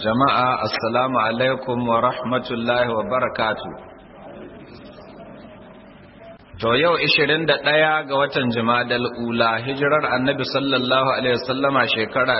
jama'a assalamu alaikum wa rahmatullahi wa barakatu to yau 21 ga watan jimadal ula hijirar annabi sallallahu alaihi wasallama shekara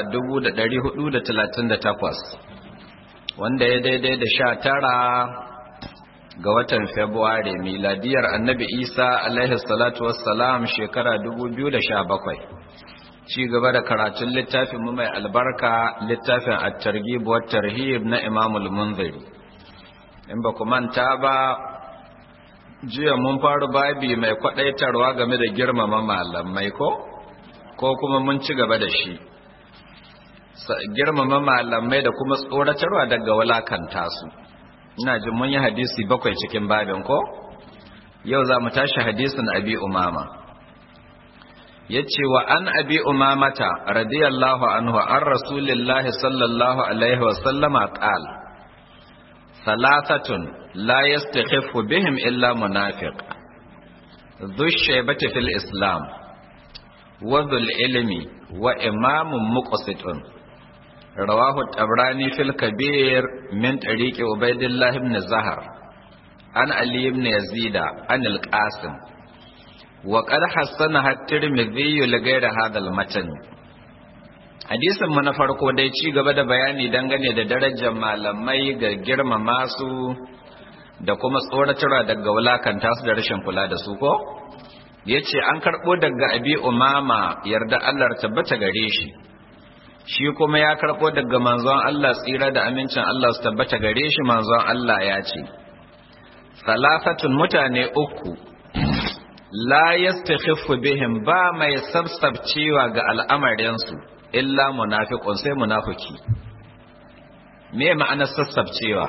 1438 wanda ya daidai da sha tara ga watan februari miladiyar annabi isa alaihi salatu wassalam shekara 2017 ci gaba da karatun littafin mu mai albarka littafin at-targhib wa tarhib na Imam al-Munziri in ba ku manta ba jiya mun faru babi mai kwadaitarwa game da girmama malamai ko ko kuma mun ci gaba da shi girmama malamai da kuma tsoratarwa daga walakanta su ina jin mun yi hadisi bakwai cikin babin ko yau za mu tashi hadisin abi umama yace wa an abi umamata radiyallahu anhu an rasulillahi sallallahu alaihi wa sallama qal thalathatun la yastakhiffu bihim illa munafiq dhu shaybati fil islam wa dhul ilmi wa imamun muqsitun rawahu tabrani fil kabir min tariqi ubaidillah ibn zahar an ali ibn yazida an al-qasim وقد حسنها الترمذي لغير هذا المتن hadisin mu na farko dai ci gaba da bayani dangane da darajar malamai ga girmama su da kuma tsoratarwa daga wulakanta su da rashin kula da su ko yace an karbo daga abi umama yarda Allah tabbata gare shi shi kuma ya karbo daga manzon Allah tsira da amincin Allah su tabbata gare shi manzon Allah ya ce salafatun mutane uku la yastakhiffu bihim ba mai sabsabcewa ga al'amarinsu illa munafiqun sai munafiki me ma'anar sassabcewa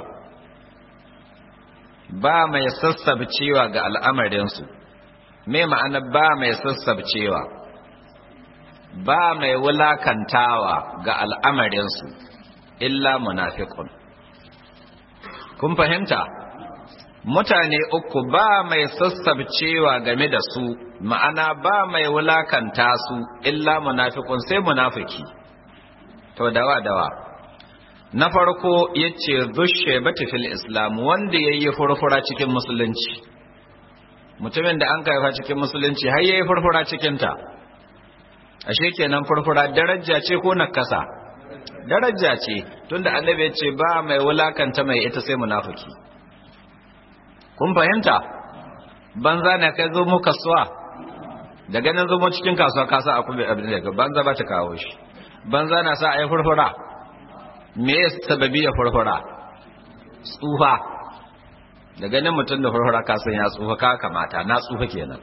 ba mai sassabcewa ga al'amarinsu me ma'anar ba mai sassabcewa ba mai wulakantawa ga al'amarinsu illa munafiqun kun fahimta mutane uku ba mai sassabcewa game da su ma'ana ba mai wulakanta su illa munafikun sai munafiki to dawa dawa na farko yace zushe bati fil islam wanda yayi furfura cikin musulunci mutumin da an kaifa cikin musulunci har yayi furfura cikin ta ashe kenan furfura daraja ce ko nakasa daraja ce tunda annabi ya ce ba mai wulakanta mai ita sai munafiki kun fahimta banza ne kai zo mu kasuwa da ganin zo mu cikin kasuwa ka sa akwai abin da banza ba ta kawo shi banza na sa a yi furfura me ya sababi ya furfura tsufa da ganin mutum da furfura ka san ya tsufa ka kamata na tsufa kenan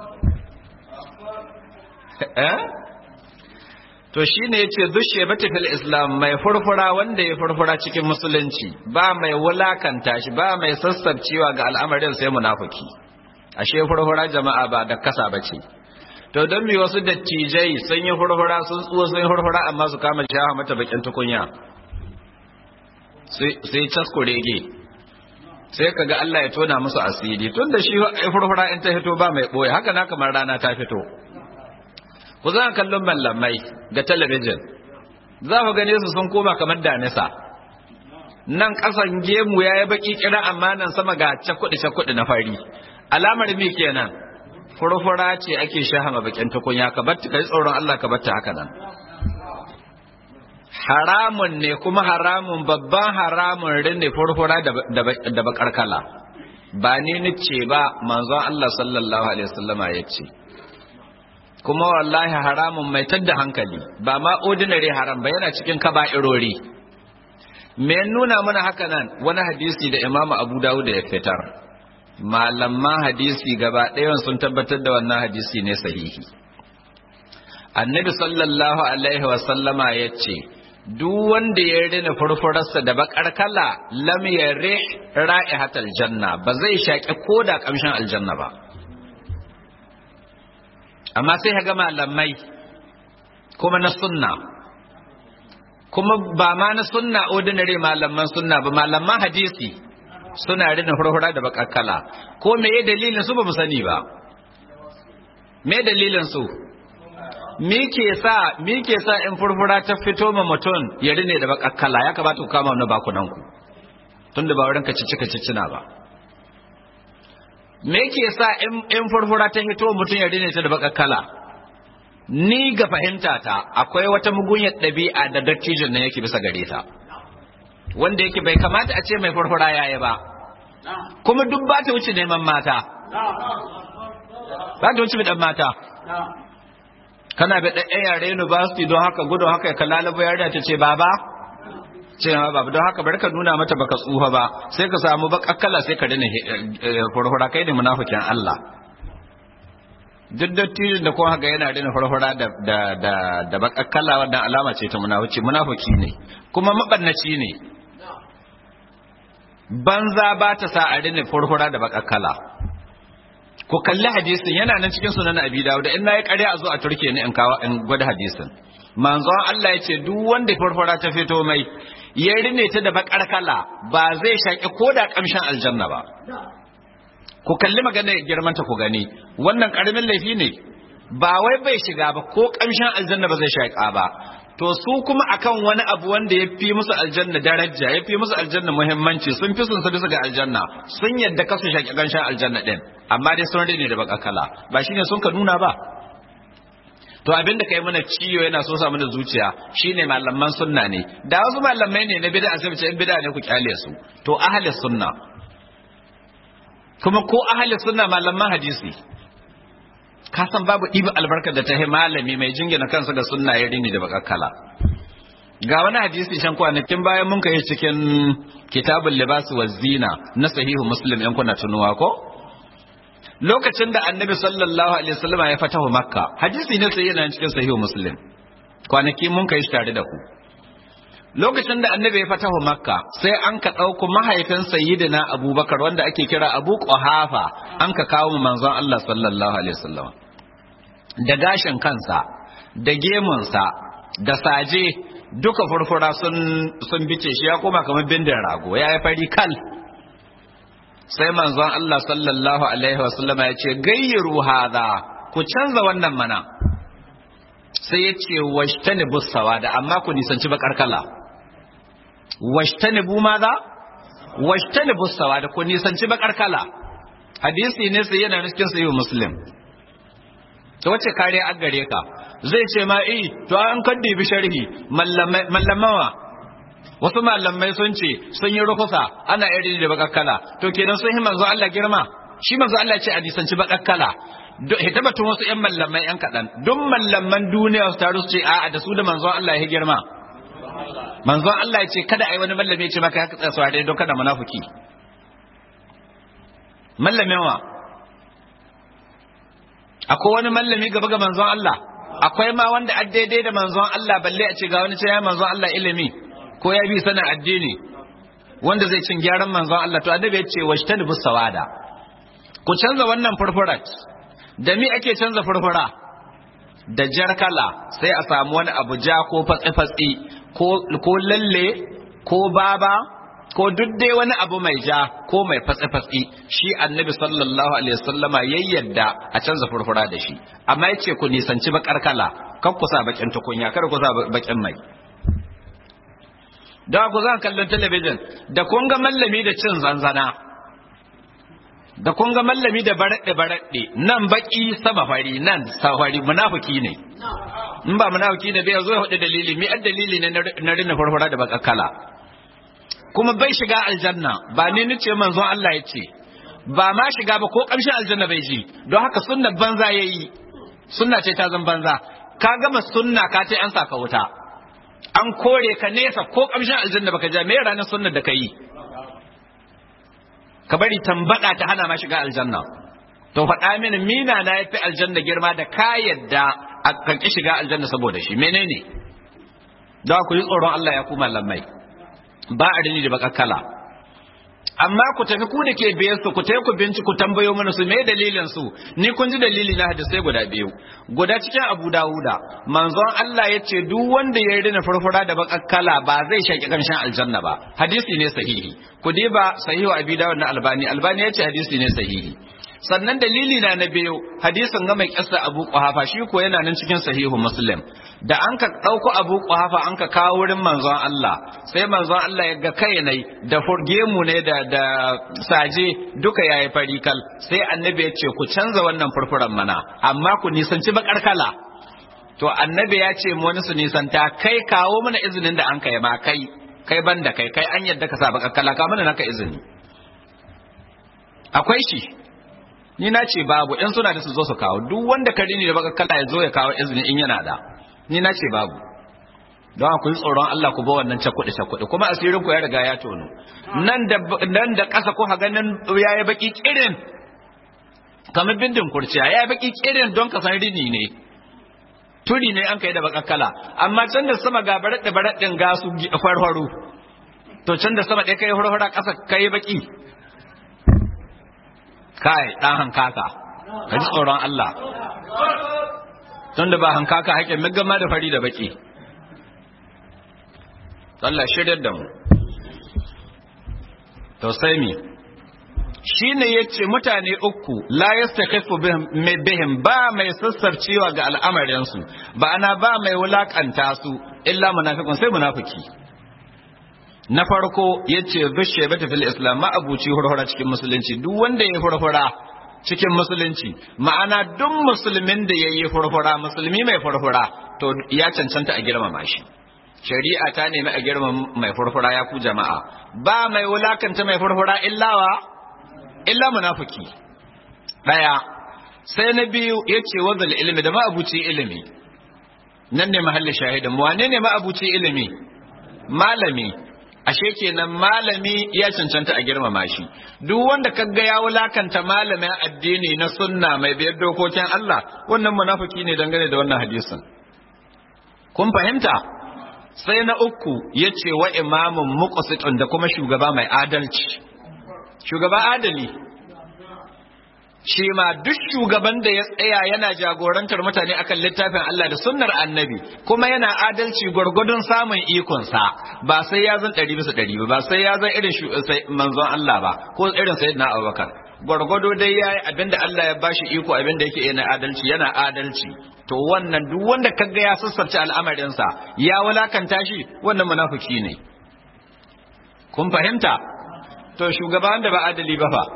eh to shine yace zushe bata fil islam mai furfura wanda ya furfura cikin musulunci ba mai wulakanta shi ba mai sassabcewa ga al'amarin sai munafiki ashe furfura jama'a ba da kasa bace to don me wasu dattijai sun yi furfura sun tsuwa sun yi furfura amma su kama shaha mata bakin tukunya sai caskurege sai kaga Allah ya tona musu asiri tunda shi furfura in ta fito ba mai boye haka na kamar rana ta fito ku za kallon mallamai ga talabijin za ku gane su sun koma kamar danisa nan kasan gemu ya yi baki kira amma nan sama ga cakuɗi cakuɗi na fari alamar me kenan furfura ce ake shahama bakin tukunya ka batta kai tsoron Allah ka batta haka nan haramun ne kuma haramun babban haramun rinne furfura da bakar kala ba ni nice ba manzon Allah sallallahu alaihi wasallama ya ce kuma wallahi haramun mai tadda hankali ba ma ordinary haram ba yana cikin kaba'irori me nuna mana haka nan wani hadisi da imamu abu dawud ya fitar malaman hadisi gaba ɗayan sun tabbatar da wannan hadisi ne sahihi annabi sallallahu alaihi wa sallama ya ce duk wanda ya rina furfurarsa da bakar kala lam yare ra'ihatal janna ba zai shaƙi koda kamshin aljanna ba amma sai ga malamai kuma na sunna kuma ba ma na sunna ordinary malaman sunna ba malaman hadisi suna rina hurhura da bakakkala ko me ya dalilin su ba mu sani ba me dalilin su me ke sa me ke sa in furfura ta fito ma mutum ya rine da bakakkala ya kamata ku kama wannan bakunan ku tunda ba wurin ka cici ka cicina ba me ke sa in in furfura ta fito mutum ya rine ta da bakakkala ni ga fahimta ta akwai wata mugunyar ɗabi'a da dattijin nan yake bisa gare ta wanda yake bai kamata a ce mai furfura yayi ba kuma duk ba ta wuce neman mata ba ta wuce bidan mata kana bi ɗan yare university don haka gudun haka ka lalaba yare ta ce baba ce ma baba don haka bari ka nuna mata baka tsufa ba sai ka samu bakakkala sai ka dina furfura kai ne munafikin Allah duk dattijan da kuma haka yana dina furfura da da da da bakakkala wannan alama ce ta munafiki munafiki ne kuma mabannaci ne banza ba ta sa a dina furfura da bakakkala ku kalli hadisin yana nan cikin sunan abi dawud in nayi ƙarya a zo a turke ni in kawo in gwada hadisin manzon Allah ya ce duk wanda farfara ta fito mai ya rine ta da bakar kala ba zai shaki koda kamshin aljanna ba ku kalli magana girman ta ku gani wannan karamin laifi ne ba wai bai shiga ba ko kamshin aljanna ba zai shaka ba to su kuma akan wani abu wanda ya fi musu aljanna daraja ya fi musu aljanna muhimmanci sun fi sun bisa ga aljanna sun yadda kasu shaki ganshin aljanna din amma dai sun rine da baka kala ba shine sun ka nuna ba to abin da kai mana ciyo yana so sa mana zuciya shine malaman sunna ne da wasu malamai ne na bid'a sai in bid'a ne ku kyale su to ahli sunna kuma ko ahli sunna malaman hadisi ka san babu ɗiba albarkar da ta yi malami mai jingina kansa ga sunna ya rini da bakakkala ga wani hadisi shan kwanakin bayan mun kai cikin kitabul libas wa zina na sahihu muslim yan kuna tunuwa ko lokacin da annabi sallallahu alaihi wasallam ya fatahu makka hadisi ne sai yana cikin sahihu muslim kwanaki mun kai shi tare da ku lokacin da annabi ya fatahu makka sai an ka ɗauko mahaifin sayyidina abubakar wanda ake kira abu ƙuhafa an ka kawo mu manzon allah sallallahu alaihi wasallam da gashin kansa da gemunsa da saje duka furfura sun sun bice shi ya koma kamar bindin rago ya yi fari kal sai manzon allah sallallahu alaihi wasallam ya ce gayyaru hada ku canza wannan mana sai ya ce washtani bussawa da amma ku nisanci bakar kala washtani bu maza washtani bussawa da ku nisanci bakar kala hadisi ne sai yana cikin sayyid muslim to wace kare an gare ka zai ce ma eh to an kaddi bi sharhi mallamawa wasu mallamai sun ce sun yi rukusa ana irin da bakar kala to kenan sun yi manzo Allah girma shi manzo Allah ya ce a nisanci bakar kala hitabatun wasu ‘yan mallamai ‘yan kaɗan, duk mallaman duniya su taru su ce a'a da su da manzon Allah ya girma. Manzon Allah ya ce kada a yi wani mallame ya ce maka haka tsaya saurare don kada munafuki. Mallamin wa? Akwai wani mallami gaba ga manzon Allah? Akwai ma wanda a daidai da manzon Allah balle a ce ga wani ce ya manzon Allah ilimi ko ya bi sanin addini wanda zai cin gyaran manzon Allah to annabi ya ce washtani bus sawada. Ku canza wannan furfurat. da mi ake canza furfura da jar kala sai a samu wani abu ja ko fatsi-fatsi ko lalle ko baba ko duk dai wani abu mai ja ko mai fatsi-fatsi shi annabi sallallahu alaihi wasallama yayyadda a canza furfura da shi amma yace ku nisanci bakar kala kan ku sa bakin tukunya kar ku sa bakin mai da ku za kallon talabijin da kun ga mallami da cin zanzana da kun ga mallami da baraɗe baraɗe nan baki sama fari nan safari munafiki ne in ba munafiki ne bai zo ya hudu dalili mi ad dalili ne na rina farfara da bakakala kuma bai shiga aljanna ba ne ni ce manzon Allah ya ce ba ma shiga ba ko kamshin aljanna bai ji don haka sunna banza yayi sunna ce ta zan banza ka gama sunna ka ce an saka wuta an kore ka nesa ko kamshin aljanna baka ja me ranar sunnar da ka yi ka bari tambada ta hana ma shiga aljanna to faɗa mini mina na yafi aljanna girma da ka yadda a kanki shiga aljanna saboda shi menene da ku yi tsoron Allah ya kuma lammai ba a rini da bakakkala amma ku tafi ku da ke biye su ku tafi ku binci ku tambayo mana su me dalilin su ni kun ji dalili na hadisai guda biyu guda cikin Abu Dawuda manzon Allah ya ce duk wanda ya rina furfura da bakakkala ba zai shaki kamshin aljanna ba hadisi ne sahihi ku ba sahihu Abi Dawud na Albani Albani ya ce hadisi ne sahihi sannan dalili na na biyu hadisin ga mai kissa Abu Quhafa shi ko yana nan cikin sahihu Muslim da an ka dauko Abu Quhafa an ka kawo wurin manzon Allah sai manzon Allah ya ga kai nai da furgemu ne da da saje duka yayi farikal sai annabi ya ce ku canza wannan furfuran mana amma ku nisanci bakar kala to annabi ya ce mu wani su nisanta kai kawo mana izinin da an kai ma kai kai banda kai kai an yadda ka sa bakar kala ka mana naka izini akwai shi ni na ce babu in suna da su zo su kawo duk wanda ka rini da baka kala ya zo ya kawo izini in yana da ni na ce babu don ku yi tsoron Allah ku ba wannan cakuɗe cakuɗe kuma asirin ku ya riga ya tono nan da nan da ƙasa ko haganin yayi baki kirin kamar bindin kurciya yayi baki kirin don ka san rini ne turi ne an kai da baka kala amma can da sama ga barat da barat din gasu farfaru to can da sama ɗaya kai farfara ƙasa kai baki kai ɗan hankaka ka ji tsoron Allah tun da ba hankaka haƙe gama da fari da baki Allah shiryar da mu to sai mi shi ne ya ce mutane uku la yasta kaifu bihim ba mai sassarcewa ga al'amarinsu ba ana ba mai wulakanta su illa munafikun sai munafiki na farko ya ce bishe bata fil islam ma'abuci hurhura cikin musulunci duk wanda ya hurhura cikin musulunci ma'ana duk musulmin da ya yi hurhura musulmi mai hurhura to ya cancanta a girmama shi shari'a ta nemi a girmama mai hurhura ya ku jama'a ba mai wulakanta mai hurhura illawa illa munafiki daya sai na biyu ya ce wazal ilimi da ma'abuci ilimi nan ne mahallin shahidin wane ne ma'abuci ilimi malami ashe kenan malami ya cancanta a girmama shi duk wanda kaga ya wulakanta malamin addini na sunna mai biyar dokokin Allah wannan munafiki ne dangane da wannan hadisin kun fahimta sai na uku yace wa imamun muqsitun da kuma shugaba mai adalci shugaba adali shi ma duk shugaban da ya tsaya yana jagorantar mutane akan littafin Allah da sunnar annabi kuma yana adalci gwargwadon samun ikonsa ba sai ya zan ɗari bisa ɗari ba sai ya zan irin manzon Allah ba ko irin sayyidina Abubakar gwargwado dai ya yi abinda Allah ya bashi iko abinda yake yana adalci yana adalci to wannan duk wanda kaga ya sassarci al'amarinsa ya wulakanta shi wannan munafiki ne kun fahimta to shugaban da ba adali ba fa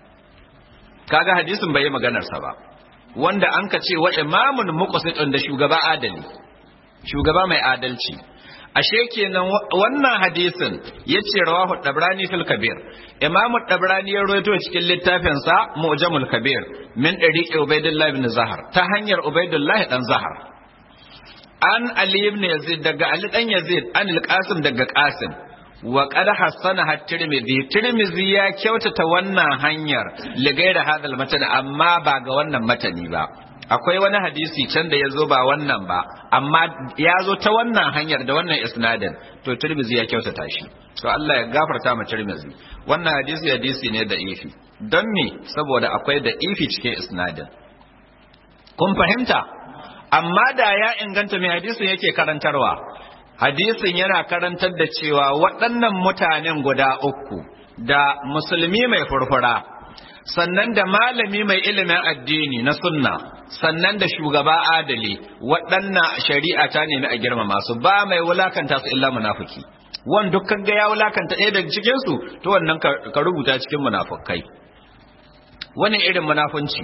kaga hadisin bai yi maganarsa ba wanda an ka ce wa imamun muqsitun da shugaba adali shugaba mai adalci ashe kenan wannan hadisin yace rawahu dabrani fil kabir imamu dabrani ya rawaito cikin littafin sa mu'jamul kabir min dariqi ubaidillah ibn zahar ta hanyar ubaidillah dan zahar an ali ibn yazid daga ali dan yazid an al-qasim daga qasim wa qad hassana at-tirmidhi tirmidhi ya kyautata wannan hanyar ligaira hadal matan amma ba ga wannan matani ba akwai wani hadisi can da yazo ba wannan ba amma ya zo ta wannan hanyar da wannan isnadin to tirmidhi ya kyautata shi to Allah ya gafarta ma tirmidhi wannan hadisi hadisi ne da ifi don me saboda akwai da ifi cikin isnadin kun fahimta amma da ya inganta mai hadisin yake karantarwa hadisin yana karantar da cewa waɗannan mutanen guda uku da musulmi mai furfura sannan da malami mai ilimin addini na sunna sannan da shugaba adali waɗannan shari'a ta nemi a girmama su ba mai wulakanta su illa munafiki wan dukkan ga ya wulakanta ɗaya daga cikin su to wannan ka rubuta cikin munafukai wani irin munafunci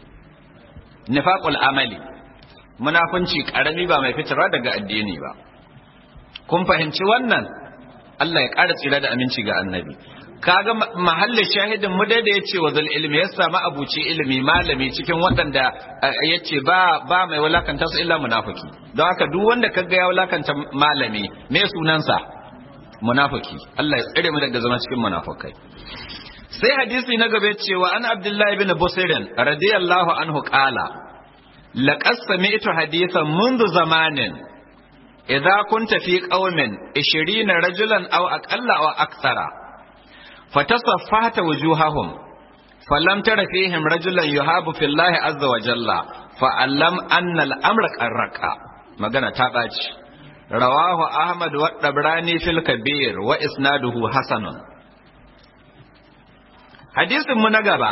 nifaqul amali munafunci karami ba mai fitarwa daga addini ba kun fahimci wannan Allah ya ƙara tsira da aminci ga annabi kaga mahallin shahidin mu da yace wa zal ilmi ya samu abuci ilimi malami cikin waɗanda yace ba ba mai walakanta su illa munafiki don haka duk wanda kaga ya walakanta malami me sunansa munafiki Allah ya tsare mu daga zama cikin munafikai sai hadisi na gaba cewa an abdullahi ibn busairin radiyallahu anhu qala laqad sami'tu hadithan منذ zamanin idza kunta fi qaumin 20 rajulan aw aqalla aw akthara fatasaffahta wujuhahum falam tara fihim rajulan yuhabu fillahi azza wa jalla fa allam anna al-amra qarraqa magana ta baci rawahu ahmad wa dabrani fil kabir wa isnaduhu hasanun hadisin mu na gaba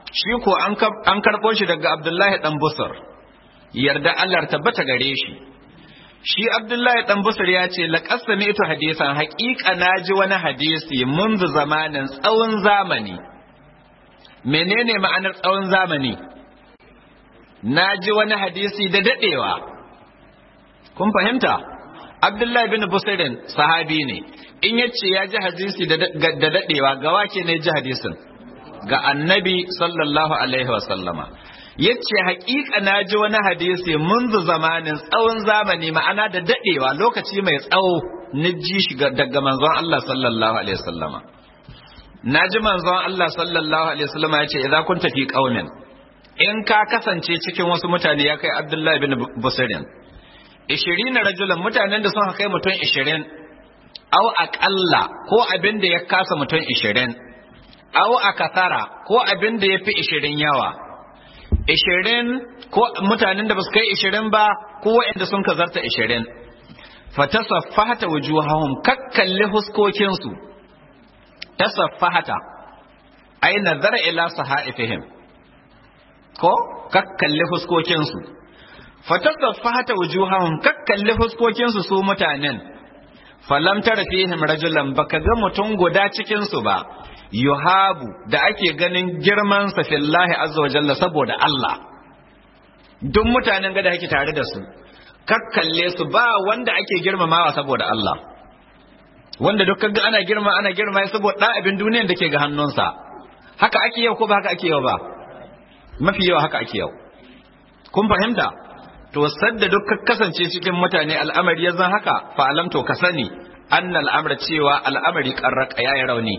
shi ko an karɓo shi daga abdullahi ɗan busur yarda allah tabbata gare shi shi abdullahi ɗan busur ya ce laƙasta ne ito hadisan haƙiƙa na ji wani hadisi munzu zamanin tsawon zamani menene ma'anar tsawon zamani na ji wani hadisi da daɗewa kun fahimta abdullahi bin busirin sahabi ne in yace ya ji hadisi da daɗewa ga wake ne ji hadisin ga annabi sallallahu alaihi wasallama yace haƙiƙa na ji wani hadisi munzu zamanin tsawon zamani ma'ana da daɗewa lokaci mai tsawo ni ji shi daga manzon Allah sallallahu alaihi wasallama na ji manzon Allah sallallahu alaihi wasallama yace idza kunta fi qaumin in ka kasance cikin wasu mutane ya kai Abdullahi bin Busirin ishirin rajulan mutanen da sun kai mutum ishirin au aƙalla ko abin da ya kasa mutum ishirin au a kasara ko abin da ya fi ishirin yawa ishirin ko mutanen da ba su kai ishirin ba ko waɗanda sun kazarta ishirin fatasaffahata wujuhahum kakkalli huskokinsu tasaffahata ai nazara ila sahaifihim ko kakkalli huskokinsu fatasaffahata wujuhahum kakkalli huskokinsu su mutanen falam tara fihim rajulan baka ga mutum guda cikin su ba yuhabu da ake ganin girman sa fillahi azza wa jalla saboda Allah duk mutanen gada yake tare da su kakkalle su ba wanda ake girmamawa saboda Allah wanda duk kaga ana girma ana girma saboda dan abin duniyar da ke ga hannunsa haka ake yau ko ba haka ake yau ba mafi yawa haka ake yau kun fahimta to sadda duk ka kasance cikin mutane al'amari ya zan haka fa alam to ka sani annal amra cewa al'amari qarraka yayi rauni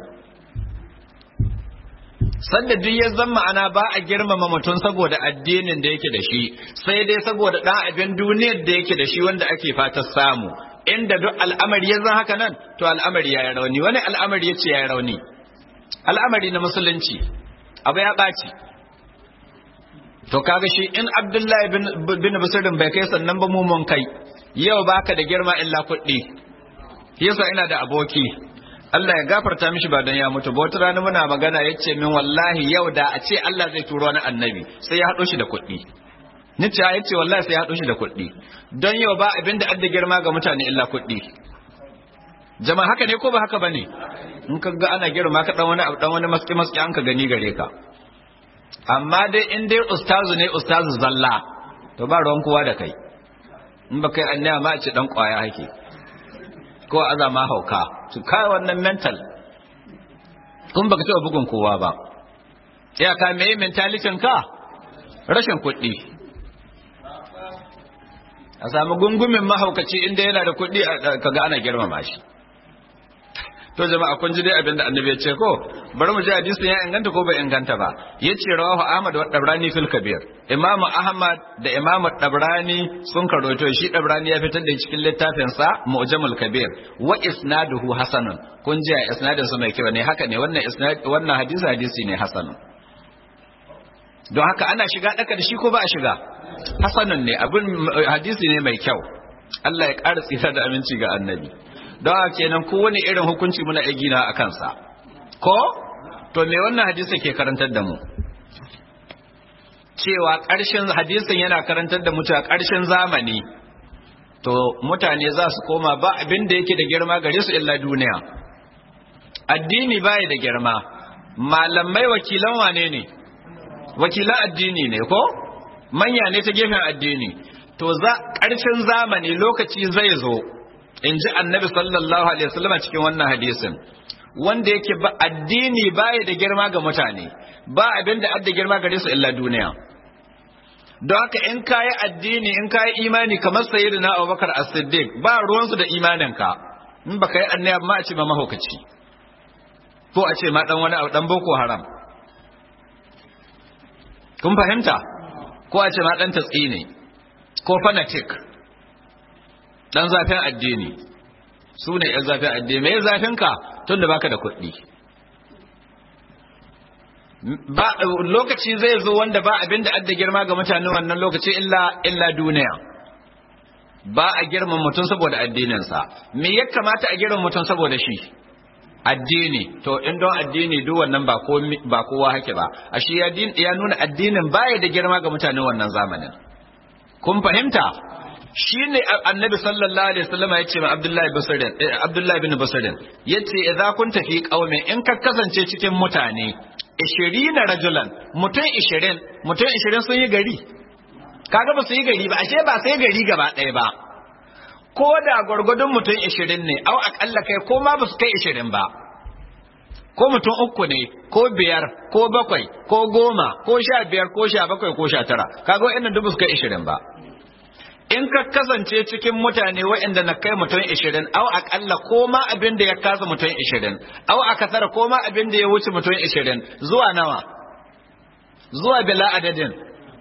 sadda duk ya zan ma'ana ba a girmama mutum saboda addinin da yake da shi sai dai saboda dan abin duniyar da yake da shi wanda ake fatar samu inda duk al'amari ya zan haka nan to al'amari yayi rauni wani al'amari yace yayi rauni al'amari na musulunci abu ya ɓaci to kaga shi in abdullahi bin bin basirin bai kai sannan ba mu mun kai yau baka da girma illa kuɗi yasa ina da aboki Allah ya gafarta mishi ba dan ya mutu ba wata rana muna magana yace min wallahi yau da a ce Allah zai turo wani annabi sai ya haɗo shi da kuɗi ni ce yace wallahi sai ya haɗo shi da kuɗi don yau ba abin da adda girma ga mutane illa kuɗi jama'a haka ne ko ba haka bane in ka ga ana girma ka dan wani dan wani maski maski an ka gani gare ka amma dai in dai ustazu ne ustazu zalla to ba ruwan kowa da kai in ba kai annaya ma a ce dan kwaya hake ko azama hauka su kai wannan mental kun baka taɓa bugun kowa ba ya ka me mentalitin ka rashin kuɗi a samu gungumin mahaukaci inda yana da kuɗi kaga ana girmama shi to jama'a kun ji dai abin da annabi ya ce ko bari mu ji hadisin ya inganta ko bai inganta ba yace rawahu ahmad wa dabrani fil kabir imamu ahmad da imamu dabrani sun karoto shi dabrani ya fitar da cikin littafin sa mu'jamul kabir wa isnaduhu hasanun kun ji isnadin sa mai kyau ne haka ne wannan isnad wannan hadisi hadisi ne hasanun don haka ana shiga daka da shi ko ba a shiga hasanun ne abin hadisi ne mai kyau Allah ya ƙara tsira da aminci ga annabi don haka kenan kowane irin hukunci muna iya gina a kansa ko to me wannan hadisi ke karantar da mu cewa ƙarshen hadisin yana karantar da mu cewa ƙarshen zamani to mutane za su koma ba abin da yake da girma gare su illa duniya addini baya da girma malamai wakilan wane ne wakilan addini ne ko manya ne ta gefen addini to za ƙarshen zamani lokaci zai zo in ji annabi sallallahu alaihi wasallam cikin wannan hadisin wanda yake ba addini baya da girma ga mutane ba abin da adda girma gare su illa duniya don haka in kayi addini in kayi imani kamar sayyidina Abubakar As-Siddiq ba ruwan su da imanin ka in baka yi annabi ma a ce ma mahaukaci ko a ce ma dan wani dan boko haram kun fahimta ko a ce ma dan tatsine ko fanatic dan zafin addini su ne yan zafin addini mai zafin ka tun da baka da kuɗi ba lokaci zai zo wanda ba abin da adda girma ga mutane wannan lokaci illa illa duniya ba a girma mutum saboda addininsa me ya kamata a girma mutum saboda shi addini to in don addini duk wannan ba ko ba kowa hake ba ashe ya ya nuna addinin baya da girma ga mutanen wannan zamanin kun fahimta shine annabi sallallahu alaihi wasallam yace ma abdullahi basrin abdullahi bin basrin yace idza kunta fi qaumin in ka kasance cikin mutane 20 rajulan mutum 20 mutum 20 sun yi gari kaga ba su yi gari ba ashe ba sai gari gaba ɗaya ba ko da gwargwadon mutum 20 ne au akalla kai ko ma ba su kai 20 ba ko mutum uku ne ko biyar ko bakwai ko goma ko sha biyar ko sha bakwai ko sha tara kaga wa'annan duk ba su kai 20 ba in ka kasance cikin mutane waɗanda na kai mutum ishirin au aƙalla ko ma abin da ya kasa mutum ishirin au a kasar ko ma abin da ya wuce mutum ishirin zuwa nawa zuwa bila adadin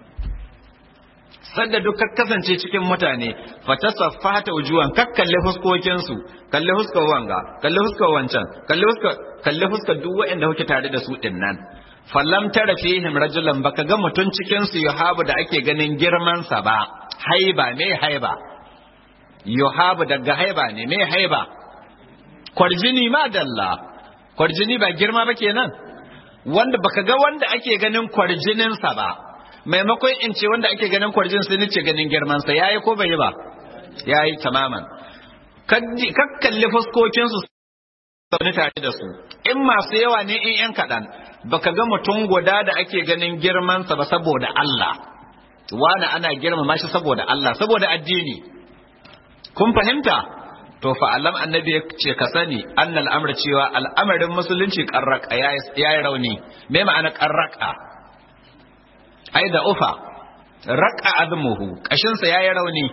sadda duk ka kasance cikin mutane fatasaffa ta wujuwan kakkalle fuskokinsu kalle fuskar wanga kalle fuskar wancan kalle fuskar kalle fuskar duk waɗanda kuke tare da su din nan fallam tara fihim rajulan baka ga mutum cikin su yahabu da ake ganin girman sa ba haiba me haiba yohabu daga haiba ne me haiba kwarjini ma dalla kwarjini ba girma ba kenan wanda baka ga wanda ake ganin kwarjinin sa ba maimakon in ce wanda ake ganin kwarjin sa ce ganin girman sa yayi ko bai yi ba yayi tamaman kakkalli fuskokin su zaune tare da su in masu yawa ne in yan kaɗan baka ga mutum guda da ake ganin girman sa ba saboda Allah wani ana girmama shi saboda Allah saboda addini kun fahimta to fa alam annabi ce ka sani annal amr cewa al'amarin musulunci qarraka yayi rauni me ma'ana qarraka ai da ufa raqa azmuhu kashin sa yayi rauni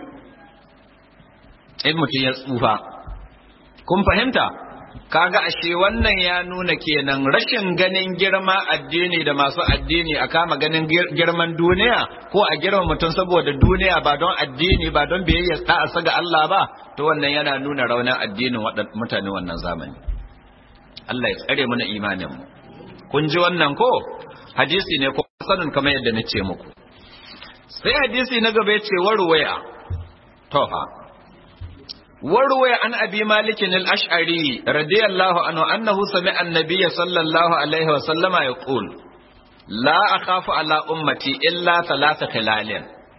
in mutum ya tsufa kun fahimta kaga ashe wannan ya nuna kenan rashin ganin girma addini da masu addini a kama ganin girman duniya ko a girma mutum saboda duniya ba don addini ba don biyayya a ga Allah ba to wannan yana nuna raunin addinin mutane wannan zamani Allah ya tsare mana imanin mu kun ji wannan ko hadisi ne ko sanin kamar yadda na ce muku sai hadisi na gaba ya ce warwaya to fa وروي عن أبي مالك الأشعري رضي الله عنه أنه سمع النبي صلى الله عليه وسلم يقول لا أخاف على أمتي إلا ثلاث خلال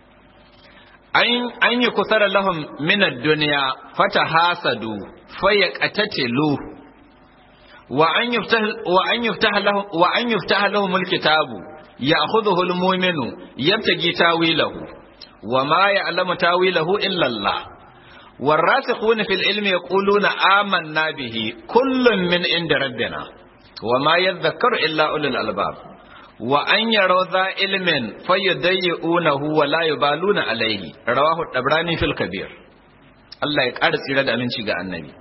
أن يكثر لهم من الدنيا فتحاسدوا فيقتتلوا وأن يفتح وأن يفتح لهم وأن يفتح لهم الكتاب يأخذه المؤمن يبتغي تاويله وما يعلم تاويله إلا الله والراسخون في العلم يقولون آمنا به كل من عند ربنا وما يذكر إلا أولي الألباب وأن يروا ذا علم فيضيئونه ولا يبالون عليه رواه الطبراني في الكبير Allah ya ƙara tsira da aminci ga annabi.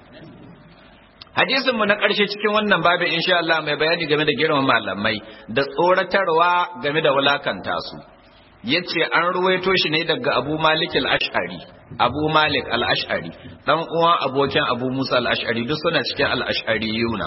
Hadisin mu na ƙarshe cikin wannan babin insha Allah mai bayani game da girman malamai da tsoratarwa game da wulakanta su. yace an ruwaito shi ne daga Abu Malik al-Ash'ari Abu Malik al-Ash'ari dan uwan abokin Abu Musa al-Ash'ari duk suna cikin al-Ash'ariyuna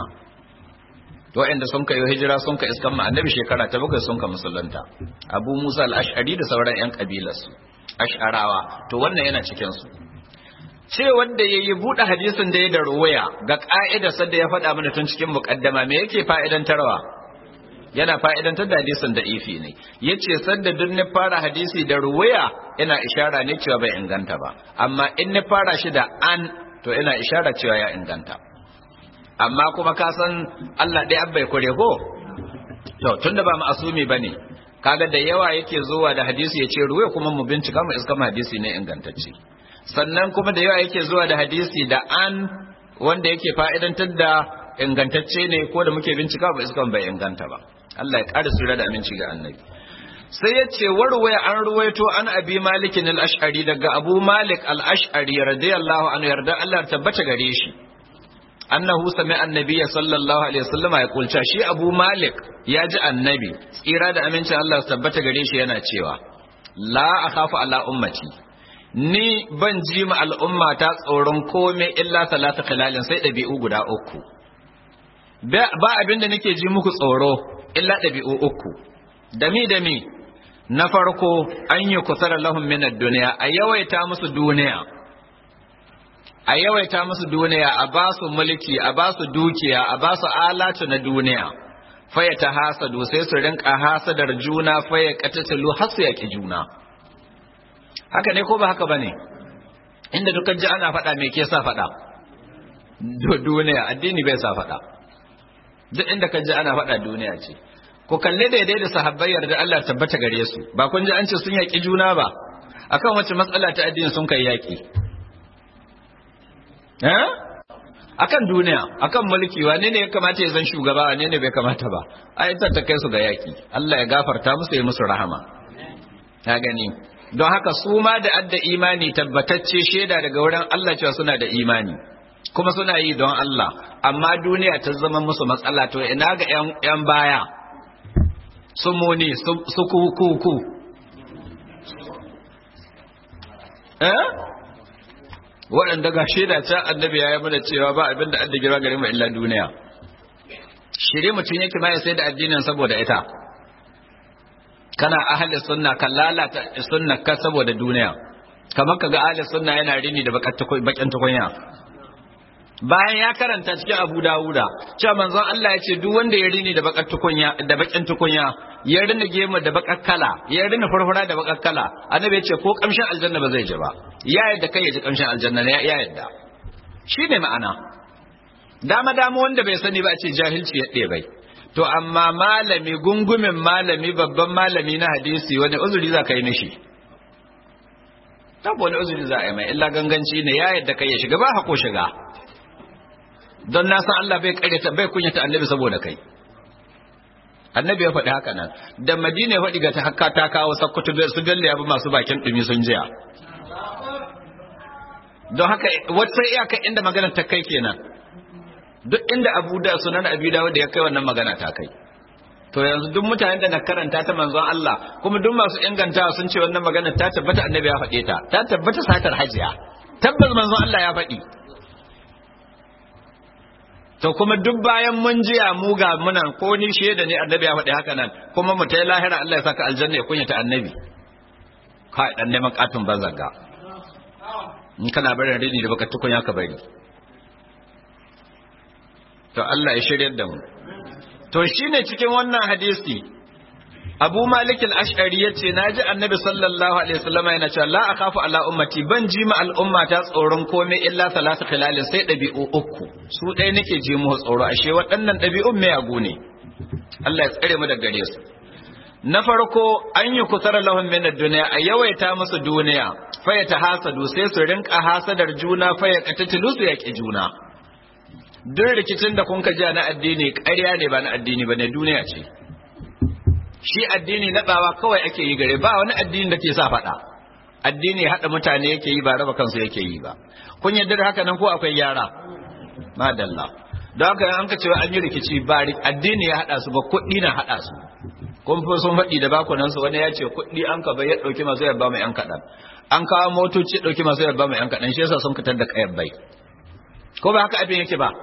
wa'anda sun kai hijira sun ka iskan ma annabi shekara ta bakwai sun ka musulunta Abu Musa al-Ash'ari da sauran yan kabilar su Ash'arawa to wannan yana cikin su ce wanda yayi bude hadisin da ya da ruwaya ga ka'idarsa da ya faɗa mana tun cikin muqaddama me yake fa'idantarwa yana fa'idantar da hadisin da ifi ne ya ce sadda duk ni fara hadisi da ruwaya ina ishara ne cewa bai inganta ba amma in ni fara shi da an to ina ishara cewa ya inganta amma kuma ka san Allah ɗaya bai kure ko to tunda ba mu asumi bane kaga da yawa yake zuwa da hadisi ya ce ruwaya kuma mu bincika mu iska hadisi ne ingantacce sannan kuma da yawa yake zuwa da hadisi da an wanda yake fa'idantar da ingantacce ne ko da muke bincika ba iskan bai inganta ba Allah ya ƙara sura da aminci ga annabi sai ya ce warwaya an ruwaito an abi malikin al-ash'ari daga abu malik al-ash'ari radiyallahu anhu yarda Allah tabbata gare shi annahu sami annabi sallallahu alaihi wasallam ya kulta shi abu malik ya ji annabi tsira da amincin Allah tabbata gare shi yana cewa la akhafu ala ummati ni ban ji ma al'umma ta tsoron komai illa salatu khilalin sai ɗabi'u guda uku ba abin da nake ji muku tsoro illa ɗabi'u uku da mi da mi na farko an yi kusura lahum min duniya a yawaita musu duniya a yawaita musu duniya a ba su mulki a ba su dukiya a ba su alatu na duniya faya ta hasadu sai su rinka hasadar juna faya katatalu har su yaki juna haka ne ko ba haka bane inda dukkan ji ana faɗa me ke sa faɗa duniya addini bai sa faɗa duk inda ka ji ana faɗa duniya ce ku kalle daidai da sahabbai yarda Allah tabbata gare su ba kun ji an ce sun yaki juna ba akan wace matsala ta addini sun kai yaki eh akan duniya akan mulki wane ne ya kamata ya zan shugaba wane ne bai kamata ba ai ta kai su ga yaki Allah ya gafarta musu ya musu rahama ka gani don haka su ma da adda imani tabbatacce shaida daga wurin Allah cewa suna da imani kuma suna yi don Allah amma duniya ta zama musu matsala to ina ga yan baya su muni su kuku eh waɗanda ga shaida ta annabi ya yi mana cewa ba abin da adda girma gare mu illa duniya shirye mutum yake ma ya sai da addinin saboda ita kana ahli sunna kan lalata sunna ka saboda duniya kamar kaga ahli sunna yana rini da bakin tukunya bayan ya karanta cikin Abu Dawuda cewa manzon Allah ya ce duk wanda ya rini da bakin tukunya da bakin tukunya ya rina gemu da bakar kala ya rina farfara da bakar kala annabi ya ce ko kamshin aljanna ba zai ji ba ya yadda kai ya ji kamshin aljanna ya yadda shi ne ma'ana dama dama wanda bai sani ba a ce jahilci ya ɗebe bai to amma malami gungumin malami babban malami na hadisi wani uzuri za ka yi mishi tabbas wani uzuri za a yi mai illa ganganci ne ya yadda kai ya shiga ba hako shiga don na san Allah bai karyata bai kunyata annabi saboda kai annabi ya faɗi haka nan da madina ya faɗi ga ta hakka ta kawo sakkwato su dalle ya bi masu bakin ɗumi sun jiya don haka wata iyaka inda magana ta kai kenan duk inda abu da sunan abi dawo da ya kai wannan magana ta kai to yanzu duk mutanen da na karanta ta manzon Allah kuma duk masu ingantawa sun ce wannan magana ta tabbata annabi ya faɗe ta ta tabbata satar hajiya tabbas manzon Allah ya faɗi to kuma duk bayan mun jiya mu ga munan ko ni shaida ne annabi ya faɗi haka nan kuma mu tayi lahira Allah ya saka aljanna ya kunyata annabi kai dan neman katun banzaga in kana barin rini da baka tukunya ka bari to Allah ya shiryar da mu to shine cikin wannan hadisi Abu Malik al-Ash'ari yace naji Annabi sallallahu alaihi wasallam yana cewa la akhafu ala ummati ban ji ma al'umma ta tsoron komai illa salatu khilalin sai dabi'u uku su dai nake ji mu tsoro ashe waɗannan dabi'un me yago ne Allah ya tsare mu daga gare su na farko an yi kusar lahum min ad-dunya a yawaita musu duniya fa ya tahasadu sai su rinka hasadar juna fa ya katatilu su yaki juna duk rikicin da kun ka ja na addini ƙarya ne ba na addini ba ne duniya ce shi addini naɗawa kawai ake yi gare ba wani addini da ke sa faɗa addini haɗa mutane yake yi ba raba kansu yake yi ba kun yarda da haka nan ko akwai gyara madalla don haka an ka cewa an yi rikici ba addini ya haɗa su ba kuɗi na haɗa su kun fi sun faɗi da bakunan su wani ya ce kuɗi an ka bai ya ɗauki masu yabba mai yan kaɗan an kawo motoci ɗauki masu yabba mai yan kaɗan shi yasa sun fitar da kayan bai ko ba haka abin yake ba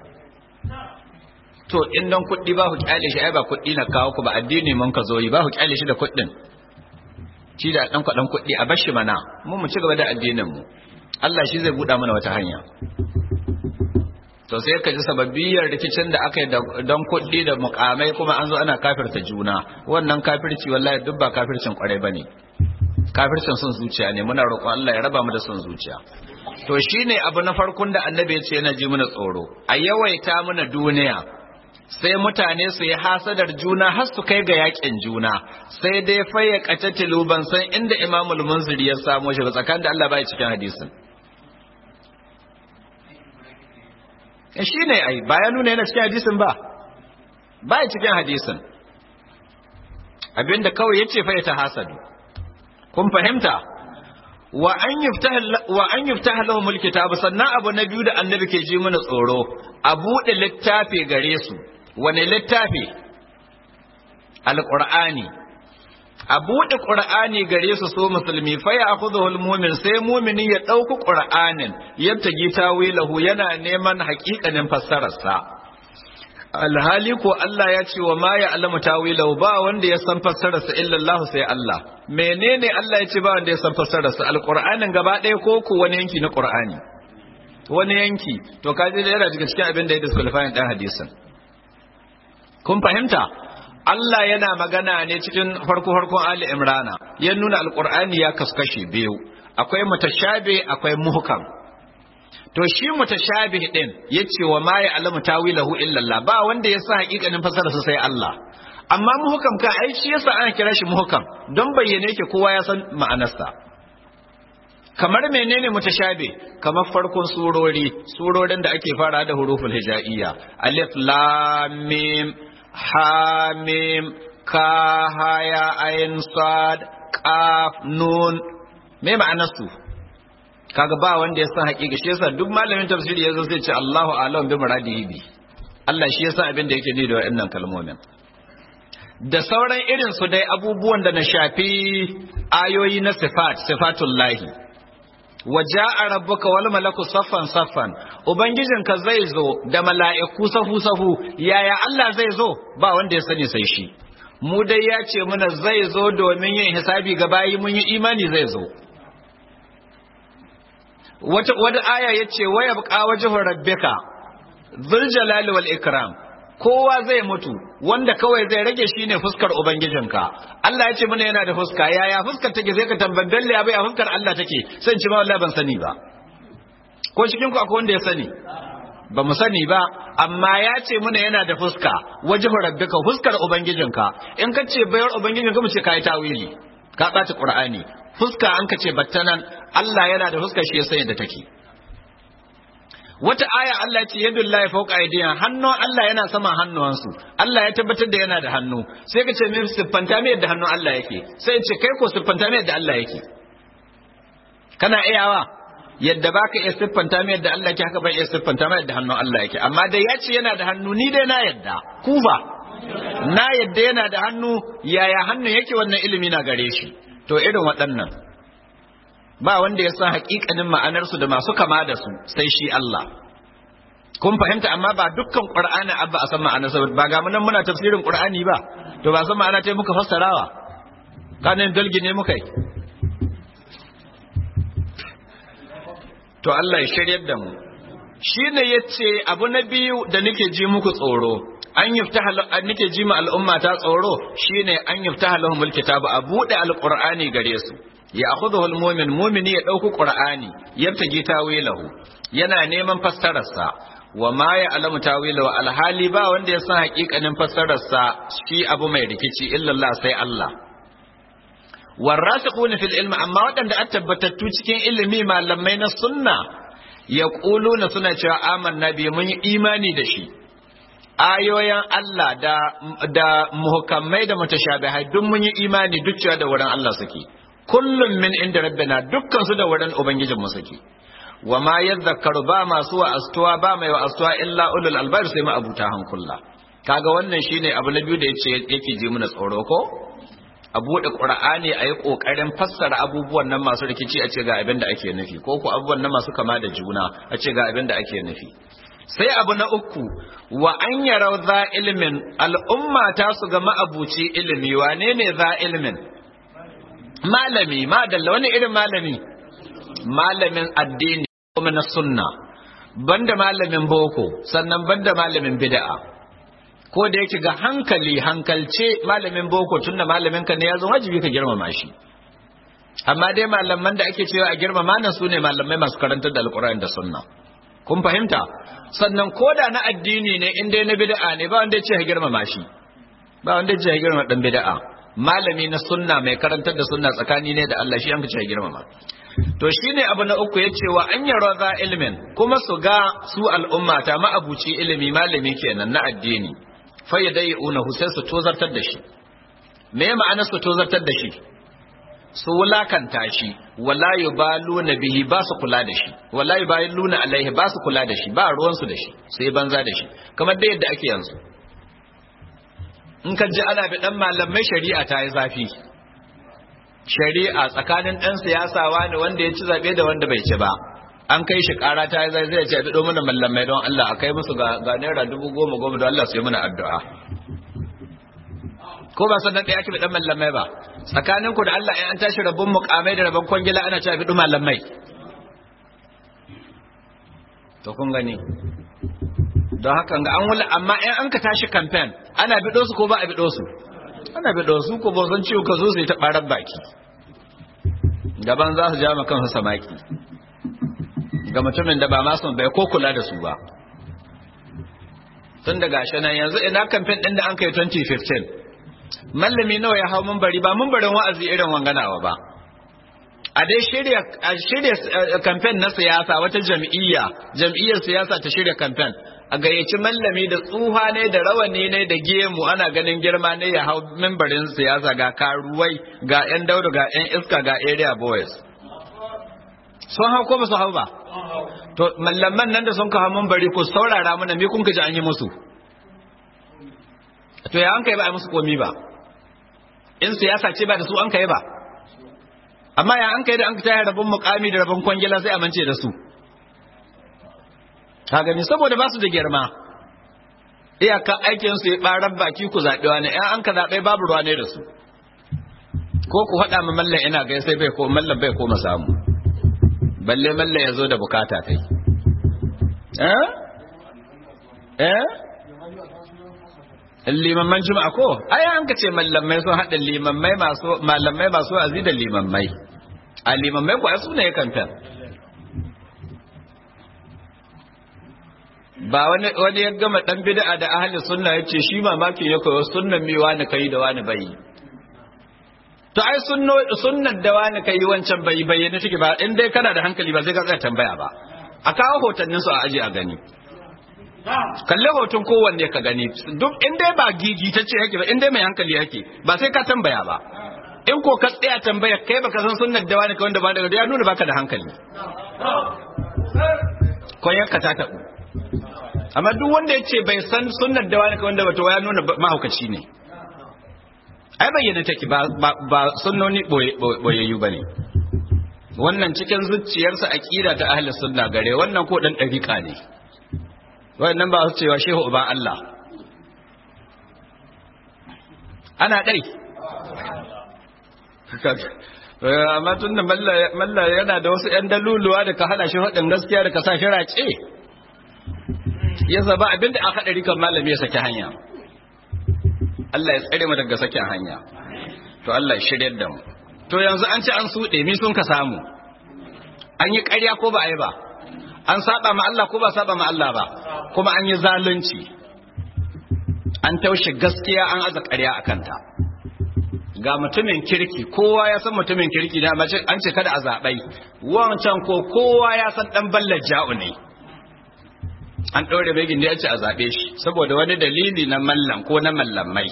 to in don kuɗi ba ku kyale shi ai ba kuɗi na kawo ku ba addini mun ka zo yi ba ku kyale shi da kuɗin shi da ɗan kwaɗan kuɗi a bashi mana mu mu ci gaba da addinin mu Allah shi zai buɗa mana wata hanya to sai ka ji sababbiyar rikicin da aka yi don kuɗi da mukamai kuma an zo ana kafirta juna wannan kafirci wallahi duk ba kafircin kwarai bane kafircin son zuciya ne muna roƙon Allah ya raba mu da son zuciya to shine abu na farkon da annabi ya ce yana ji mana tsoro a yawaita mana duniya sai mutane su yi hasadar juna har su kai ga yakin juna sai dai faye katatilu ban san inda imamul munziri ya samo shi ba tsakanin da Allah bai cikin hadisin shi ne ai ba ya nuna yana cikin hadisin ba ba cikin hadisin abinda kawai yace fa ta hasadu kun fahimta wa an yuftaha wa an yuftaha lahum alkitab sannan abu na biyu da annabi ke ji mana tsoro a buɗe littafi gare su wane littafi alqur'ani a buɗe ƙur'ani gare su so musulmi fa ya akhudhu mumin sai mumini ya ɗauki ƙur'anin yadda gita wilahu yana neman haƙiƙanin fassararsa alhali ko Allah ya ce wa ma ya alamu tawilahu ba wanda ya san fassararsa illa Allah sai Allah menene Allah ya ce ba wanda ya san fassararsa alqur'anin gaba ɗaya ko ko wani yanki na ƙur'ani wani yanki to kaji da yana daga cikin abin da ya disqualifying dan hadisin kun fahimta Allah yana magana ne cikin farko farkon Ali Imrana ya nuna alqur'ani ya kaskashe biyu akwai mutashabi akwai muhkam to shi mutashabih din yace wa ma ya alamu tawilahu illa Allah ba wanda ya sa hakikanin fasara sa sai Allah amma muhkam ka ai shi yasa ana kira shi muhkam don bayyane yake kowa ya san ma'anarsa kamar menene mutashabi kamar farkon surori surorin da ake fara da huruful hijaiyya alif lam mim ha mim ka ha ya ain sad qaf nun me ma'anar su kaga ba wanda ya san hakika shi yasa duk malamin tafsiri yazo sai ce Allahu a'lam bi muradihi bi Allah shi yasa abin da yake ni da waɗannan kalmomin da sauran irin su dai abubuwan da na shafi ayoyi na sifat sifatullahi waja'a rabbuka wal malaku saffan saffan ubangijinka zai zo da mala'iku safu safu yaya Allah zai zo ba wanda ya sani sai shi mu dai ya ce muna zai zo domin yin hisabi ga bayi mun yi imani zai zo wata wata aya yace waya buqa wajhu rabbika dhul jalali wal ikram kowa zai mutu wanda kawai zai rage shine fuskar ubangijinka Allah ya ce mana yana da fuska yaya fuskar take sai ka tambaye dalle ya bai fuskar Allah take sai in ci ma wallahi ban sani ba ko cikin ku akwai wanda ya sani ba mu sani ba amma ya ce mana yana da fuska wajhu rabbika fuskar ubangijinka in ka ce bayar ubangijinka mu ce kai tawili ka ɓaci qur'ani fuska an ka ce battanan Allah yana da fuska shi ya sanya da take wata aya Allah ce yadul lahi fawqa aydiyan hannun Allah yana sama hannuwansu Allah ya tabbatar da yana da hannu sai ka ce min siffanta me yadda hannun Allah yake sai ce kai ko siffanta me yadda Allah yake kana iyawa yadda baka iya siffanta me yadda Allah yake haka ban iya siffanta me yadda hannun Allah yake amma dai ya ce yana da hannu ni dai na yadda kufa na yadda yana da hannu yaya hannun yake wannan ilimi na gare shi to irin waɗannan ba wanda ya san hakikanin ma'anarsu da masu kama da su sai shi Allah kun fahimta amma ba dukkan qur'ani abba a san ma'anarsa ba ga munan muna tafsirin qur'ani ba to ba san ma'ana ta muka fassarawa kanin dalgi ne muka yi to Allah ya shiryar da mu shine yace abu na biyu da nake ji muku tsoro an yuftaha nake ji ma al'umma ta tsoro shine an yuftaha lahumul kitabu a bude alqur'ani gare su ya akhudhu almu'min mu'mini ya dauki qur'ani yabtaji tawilahu yana neman fassararsa wa ma ya alamu tawilahu alhali ba wanda ya san hakikanin fassararsa shi abu mai rikici illa Allah sai Allah warasikhuna fil ilmi amma waɗanda an tabbatattu cikin ilimi malamai na sunna yaquluna suna cewa amanna bi mun yi imani da shi ayoyin Allah da da muhkammai da mutashabihai duk mun yi imani duk cewa da wurin Allah suke kullum min inda rabbina dukkan su da wurin ubangijin mu suke wa ma yadhakkaru ba masu wa astuwa ba mai wa astuwa illa ulul albab sai ma abuta hankulla kaga wannan shine abu na biyu da yace yake ji mu na tsoro ko a buɗe qur'ani ayi kokarin fassara abubuwan nan masu rikici a ce ga abin da ake nufi ko ko abubuwan nan masu kama da juna a ce ga abin da ake nufi sai abu na uku wa an yarau za ilimin al'umma ta su ga ma'abuci ilimi wane ne za ilimin malami madalla wani irin malami malamin addini kuma na sunna banda malamin boko sannan banda malamin bid'a ko da yake ga hankali hankalce malamin boko tunda malamin ka ne ya zo wajibi ka girmama shi amma dai malaman da ake cewa a girmama nan su ne malamai masu karantar da alkur'ani da sunna kun fahimta sannan koda na addini ne in dai na bid'a ne ba wanda ya ce ya girmama shi ba wanda ya ce ya girmama dan bid'a malami na sunna mai karantar da sunna tsakani ne da Allah shi an ka ce ya girmama to shine abu na uku ya ce wa an yaro za ilimin kuma su ga su al'umma ta ma'abuci ilimi malami kenan na addini fa ya dai una sai su tozartar da shi me ma'ana su tozartar da shi su wulakanta shi wala yubaluna bihi ba su kula da shi wala yubaluna alaihi ba su kula da shi ba ruwan su da shi sai banza da shi kamar da yadda ake yanzu in ka ji ana bi dan malamai shari'a ta yi zafi shari'a tsakanin dan siyasa wani wanda ya ci zabe da wanda bai ci ba an kai shi kara ta yi zai ce bi mana mallamai don Allah a kai musu ga ga naira dubu goma goma don Allah su yi mana addu'a ko ba sannan ɗaya ake biɗan mallamai ba tsakanin ku da Allah in an tashi rabon mukamai da rabon kwangila ana cewa biɗu mallamai to kun gani don haka ga an wula amma in an ka tashi campaign ana bido su ko ba a bido su ana bido su ko ba zan ciwo ka zo su yi ta barar baki gaban za su ja ma kansu samaki ga mutumin da ba ma son bai ko kula da su ba tun da gashi nan yanzu ina campaign din da an kai 2015 mallami nawa ya hau bari ba barin wa'azi irin wanganawa ba a dai shirya a shirya campaign na siyasa wata jam'iyya jam'iyyar siyasa ta shirya campaign a gayyaci mallami da tsuha ne da rawani ne da gemu ana ganin girma ne ya hau mimbarin siyasa ga karuwai ga yan daudu ga yan iska ga area boys sun hau ko ba su hau ba to mallaman nan da sun ka hau mambari ko saurara mana me kun ji an yi musu to ya an kai ba a musu komi ba in siyasa ce ba da su an kai ba amma ya an kai da an tayar rabin mukami da rabin kwangila sai amince da su ka gani saboda ba su da girma iyaka aikin su ya barar baki ku zaɓi wani ɗan an ka zaɓe babu ruwa ne da su ko ku faɗa ma mallan ina gai sai bai ko mallan bai koma samu balle mallan ya zo da bukata kai eh eh limamman juma'a ko ai an ka ce mallamai sun haɗa limammai masu malamai masu azi da limammai a limammai ko ai su ne kamfen ba wani wani ya gama dan bid'a da ahli sunna yace shi mamakin ya koyo sunnan me wani kai da wani bai to ai sunno sunnan da wani kai wancan bai bayyana take ba in dai kana da hankali ba sai ka tsaya tambaya ba a kawo hotannin su a aje a gani kalle hoton kowanne ka gani duk in dai ba gigi ta ce yake ba in dai mai hankali yake ba sai ka tambaya ba in ko ka tsaya tambaya kai baka san sunnar da wani wanda ba daga ya nuna baka da hankali ko yanka ta tabu amma duk wanda ya ce bai san sunnar da wani wanda ba to ya nuna mahaukaci ne ai bayyana take ba ba sunnoni boyayyu bane wannan cikin zuciyarsa aqida ta ahli sunna gare wannan ko dan dariqa ne wannan ba su cewa shehu uban Allah ana ɗai amma tun da malla yana da wasu ‘yan daluluwa da ka hana shi haɗin gaskiya da ka sa shi race ya zaba abinda aka ɗari kan malami ya saki hanya Allah ya tsere mu daga sakin hanya to Allah ya shirya da mu to yanzu an ci an suɗe mi sun ka samu an yi ƙarya ko ba a yi ba an saba ma Allah ko ba saba ma Allah ba kuma an yi zalunci an taushe gaskiya an aza ƙarya a kanta ga mutumin kirki kowa ya san mutumin kirki na mace an ce kada a zaɓai wancan ko kowa ya san ɗan ballar ja'u ne an ɗaure mai gindi ce a zaɓe shi saboda wani dalili na mallam ko na mallamai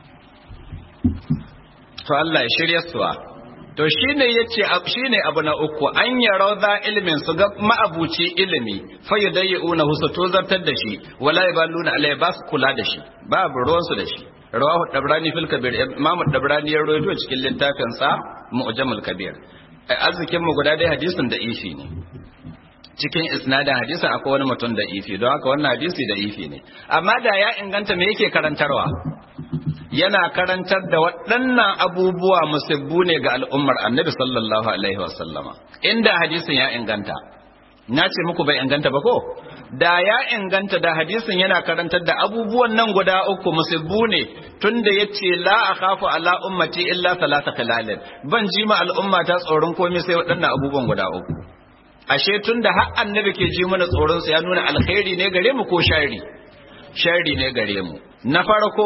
to Allah ya shirya suwa to shine yace shine abu na uku an yaro za ilimin su ga ma'abuci ilimi fa yudayyuna hu su tozartar da shi wala yabaluna alai ba su kula da shi babu ruwan su da shi rawahu dabrani fil kabir imam dabrani ya rawaito cikin littafin sa mu'jamul kabir arzikin mu guda dai hadisin da ifi ne cikin isnadin hadisin akwai wani mutum da ifi don haka wannan hadisi da ifi ne amma da ya inganta me yake karantarwa yana karantar da waɗannan abubuwa musibbu ne ga al'ummar annabi sallallahu alaihi wasallama inda hadisin ya inganta na ce muku bai inganta ba ko da ya inganta da hadisin yana karantar da abubuwan nan guda uku musibbu ne tunda yace la akhafu ala ummati illa salata khilalin ban ji ma al'umma ta tsoron komai sai waɗannan abubuwan guda uku ashe tunda har annabi ke ji mana tsoron sa ya nuna alkhairi ne gare mu ko shari shari ne gare mu na farko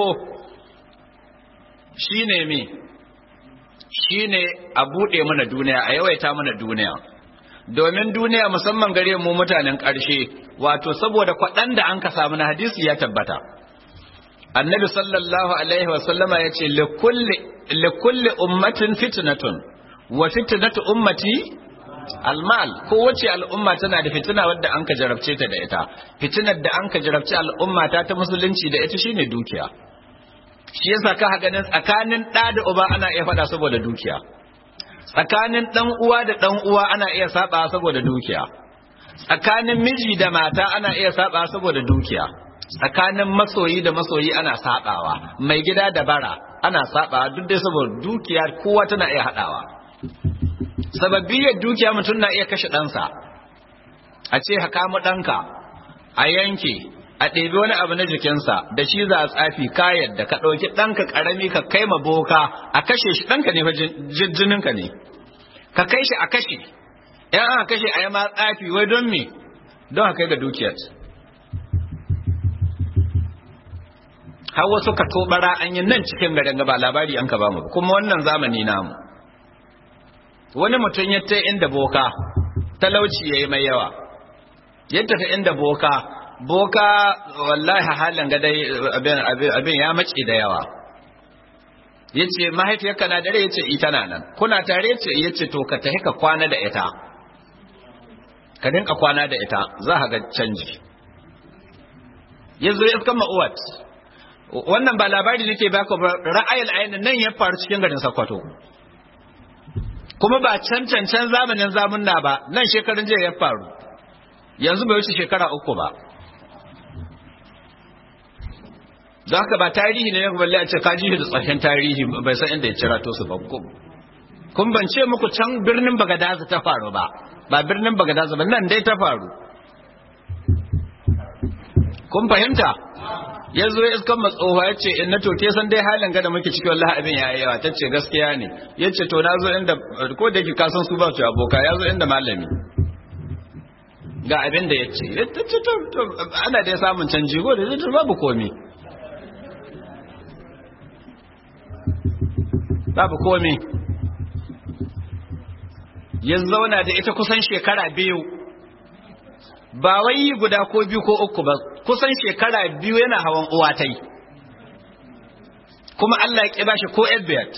shine me shine a bude mana duniya a yawaita mana duniya domin duniya musamman gare mu mutanen ƙarshe wato saboda kwaɗan da an ka samu na hadisi ya tabbata annabi sallallahu alaihi wasallama ya ce likulli ummatin fitnatun wa fitnatu ummati almal kowace al'umma tana da fitina wadda an ka jarabce ta da ita fitinar da an ka jarabce al'umma ta ta musulunci da ita shine dukiya shi yasa ka ganin tsakanin ɗa da uba ana iya faɗa saboda dukiya tsakanin ɗan uwa da ɗan uwa ana iya saba saboda dukiya tsakanin miji da mata ana iya saba saboda dukiya tsakanin masoyi da masoyi ana sabawa mai gida da bara ana sabawa duk dai saboda dukiya kowa tana iya haɗawa sababbiyar dukiya mutum na iya kashe ɗansa a ce haka mu ɗanka a yanke a ɗebi wani abu na jikinsa da shi za a tsafi kayan da ka ɗauki ɗanka ƙarami ka kai ma boka a kashe shi ɗanka ne fa jininka ne ka kai shi a kashe ‘yan aka kashe a yi ma tsafi wai don me don a kai ga dukiyar har wasu ka tobara an yi nan cikin garin ba labari an ka ba mu kuma wannan zamani namu wani mutum ya ta inda boka talauci ya yi mai yawa yadda ta inda boka boka wallahi halin ga dai abin ya mace da yawa ya ce mahaifiyarka na dare ya ce ita na nan kuna tare ce ya ce to ka tafi ka kwana da ita ka dinka kwana da ita za ka ga canji ya zo ya kama uwat wannan ba labari nake baka ba ra'ayil ainin nan ya faru cikin garin Sokoto kuma ba can can can zamanin zamunna ba nan shekarun jiya ya faru yanzu bai wuce shekara uku ba don haka ba tarihi ne balle a ce ka ji da tsakin tarihi bai san inda ya cira to su ba kun ban ce muku can birnin bagadaza ta faru ba ba birnin bagadaza ba nan dai ta faru kun fahimta ya zo ya iskan matsowa ya ce in na to ke san dai halin gada muke cikin wallahi abin ya yi yawa ta ce gaskiya ne ya ce to na zo inda ko da yake kasan su ba su aboka ya zo inda malami ga abin da ya ce ya ce to ana dai samun canji ko da zai babu komi babu komi ya zauna da ita kusan shekara biyu ba wai guda ko biyu ko uku ba kusan shekara biyu yana hawan uwatai kuma Allah ya ƙiba shi ko ebiyat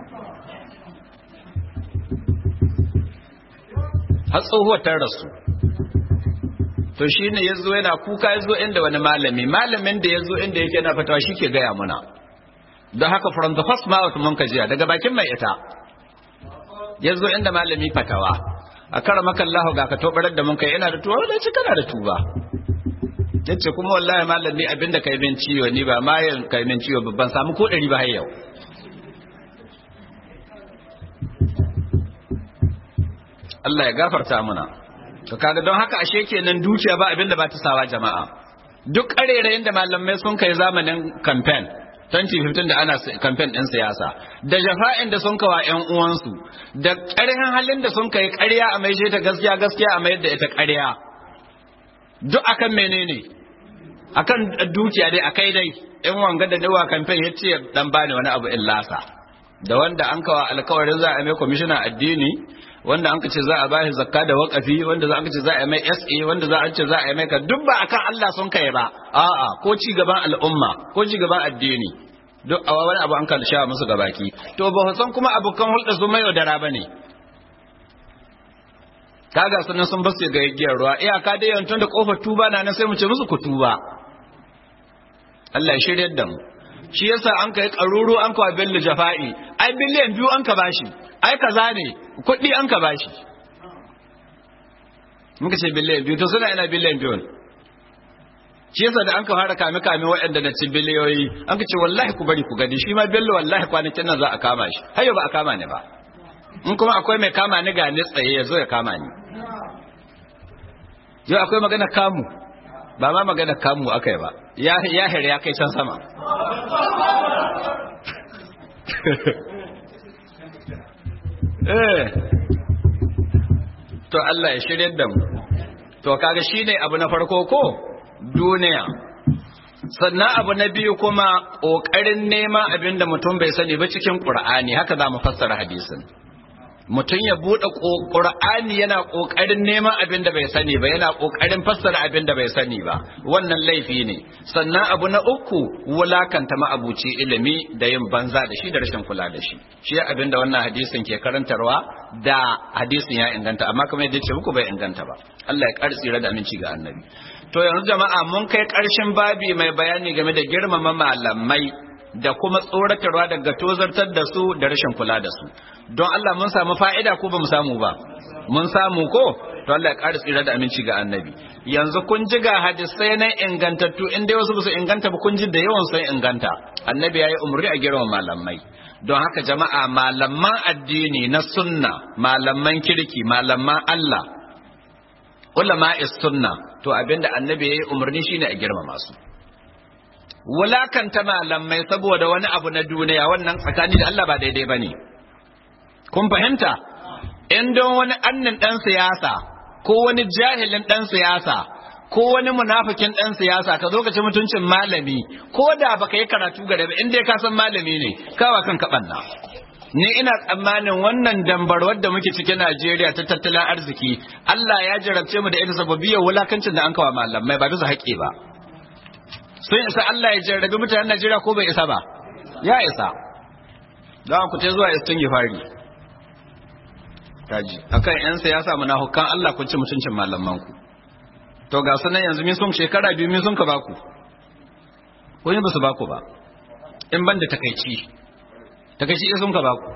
har tsohuwar ta rasu to shi ne ya zo yana kuka ya zo inda wani malami malamin da ya zo inda yake na fatawa shi ke gaya muna don haka from the first mouth mun kajiya daga bakin mai ita ya zo inda malami fatawa a kara makallahu ga ka tobarar da mun kai ina da tuba wanda ce kana da tuba yace kuma wallahi mallam ni abinda kai min ciwo ni ba ma yin kai min ciwo babban samu ko dari ba har yau Allah ya gafarta muna to kaga don haka ashe kenan dukiya ba abinda ba ta sawa jama'a duk karerayen da malamai sun kai zamanin campaign 2015 da ana campaign din siyasa da jafa'in da sun kawa ƴan uwansu da ƙarhin halin da sun kai ƙarya a mai ta gaskiya gaskiya a mayar da ita ƙarya duk akan menene akan dukiya dai akai dai in wanga da dawa campaign ya ce dan bani wani abu in lasa da wanda an kawa alkawarin za a mai kwamishina addini wanda an ce za a bashi zakka da wakafi wanda za a ce za a mai SA wanda za a ce za a mai ka duk ba akan Allah sun kai ba a'a ko ci gaban al'umma ko ci gaban addini duk a wani abu an kan sha musu gabaki to ba san kuma abokan hulɗa su mai yaudara ba ne kaga sunan sun basu ga yaggiyar ruwa iyaka dai yantun da kofar tuba na nan sai mu ce musu ku tuba Allah ya shiryar da mu shi yasa an kai karuru an kawo bello jafa'i ai biliyan biyu an ka bashi ai kaza ne kuɗi an ka bashi muka ce biliyan biyu to suna ina biliyan biyu shi yasa da an ka fara kame kame waɗanda na ci biliyoyi an ka ce wallahi ku bari ku gani shi ma bello wallahi kwanakin nan za a kama shi har yau ba a kama ni ba in kuma akwai mai kama ni ga ni tsaye ya zo ya kama ni yau akwai magana kamu ba ma magana kamu aka yi ba ya hira ya kai can sama eh to Allah ya shirye da mu to kaga shine abu na farko ko duniya sannan abu na biyu kuma ƙoƙarin neman abin da mutum bai sani ba cikin ƙur'ani haka za mu fassara hadisin mutum ya buɗe ƙur'ani yana ƙoƙarin neman abin da bai sani ba yana ƙoƙarin fassara abin da bai sani ba wannan laifi ne sannan abu na uku wulakanta ma'abuci ilimi da yin banza da shi da rashin kula da shi shi abin da wannan hadisin ke karantarwa da hadisin ya inganta amma kamar yadda ce muku bai inganta ba Allah ya ƙara tsira da aminci ga annabi to yanzu jama'a mun kai ƙarshen babi mai bayani game da girmama malamai da kuma tsoratarwa daga tozartar da su da rashin kula da su don Allah mun samu fa'ida ko ba mu samu ba mun samu ko to Allah ya ƙara tsira da aminci ga annabi yanzu kun ji ga hadisai na ingantattu in dai wasu ba su inganta ba kun ji da yawan sun inganta annabi ya yi umarni a girmama malamai don haka jama'a malaman addini na sunna malaman kirki malaman Allah ulama sunna to to abinda annabi yayi umarni shine a girmama su wulakanta malamai saboda wani abu na duniya wannan tsakani da Allah ba daidai bane kun fahimta in don wani annin dan siyasa ko wani jahilin dan siyasa ko wani munafikin dan siyasa ka zo ka ci mutuncin malami ko da baka yi karatu gare ba in dai ka san malami ne kawa kan kabanna ni ina tsammanin wannan dambarwar da muke cikin Najeriya ta tattalin arziki Allah ya jarabce mu da ita sababiyar wulakancin da an kawo malamai ba bisa haƙe ba sun isa Allah ya jarrabi mutanen Najeriya ko bai isa ba ya isa don ku ta zuwa istin fari kaji akan yan siyasa munafukan Allah kun ci mutuncin malaman ku to ga sunan yanzu min sun shekara biyu min sun ka baku ko ne ba su baku ba in ban da takaici takaici sun ka baku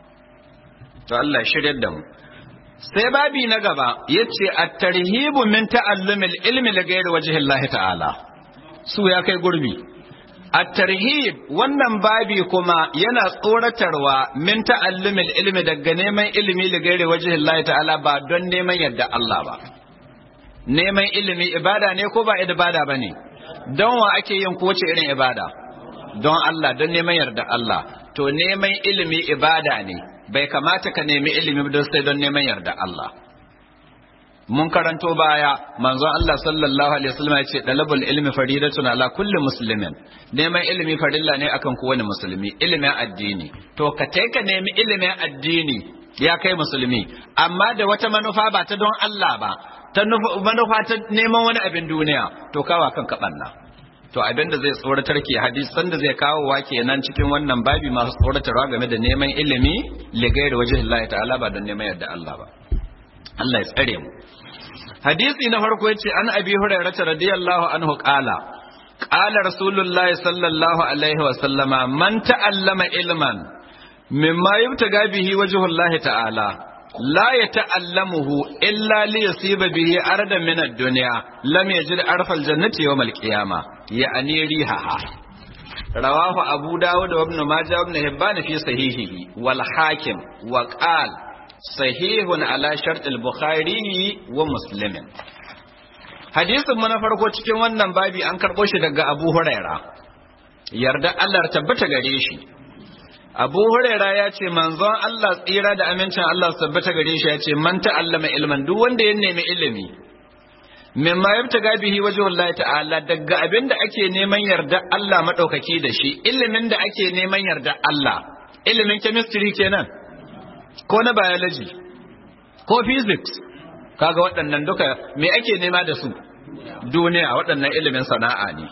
to Allah shiryar da mu sai babi na gaba yace at-tarhibu min ta'allumil ilmi li ghairi wajhi Allah ta'ala su ya kai gurbi at-tarhib wannan babi kuma yana tsoratarwa min ta'allumil ilmi daga neman ilimi li ghairi wajhi Allah ta'ala ba don neman yadda Allah ba neman ilimi ibada ne ko ba ibada bane don wa ake yin kowace irin ibada don Allah don neman yarda Allah to neman ilimi ibada ne bai kamata ka nemi ilimi don sai don neman yarda Allah mun karanto baya manzon Allah sallallahu alaihi wasallam ya ce dalabul ilmi faridatun ala kulli muslimin neman ilimi farilla ne akan kowane musulmi ilimin addini to ka tai ka nemi ilimin addini ya kai musulmi amma da wata manufa ba ta don Allah ba ta manufa ta neman wani abin duniya to kawa kan kaɓanna to abin da zai tsoratar ke hadisan da zai kawo wa kenan cikin wannan babi masu tsoratarwa game da neman ilimi ligai da wajen Allah ta'ala ba don neman yadda Allah ba Allah ya tsare mu hadisi na farko yace an abi hurairah radiyallahu anhu qala qala rasulullahi sallallahu alaihi wa sallama man ta'allama ilman mimma yubtaga bihi wajhullahi ta'ala لا يتألمه إلا ليصيب به أردا من الدنيا لم يجد عرف الجنة يوم القيامة يعني ريحها رواه أبو داود وابن ماجه وابن هبان في صحيحه والحاكم وقال صحيح على شرط البخاري ومسلم hadisin mu na farko cikin wannan babi an karɓo shi daga Abu Huraira yarda Allah tabbata gare shi Abu Huraira ya ce manzon Allah tsira da amincin Allah tabbata gare shi ya ce man ta'allama ilman duk wanda ya nemi ilimi mimma yabtaga bihi wajhullahi ta'ala daga abin da ake neman yarda Allah madaukaki da shi ilimin da ake neman yarda Allah ilimin chemistry kenan ko na biology ko physics kaga waɗannan duka me ake nema da su duniya waɗannan ilimin sana'a ne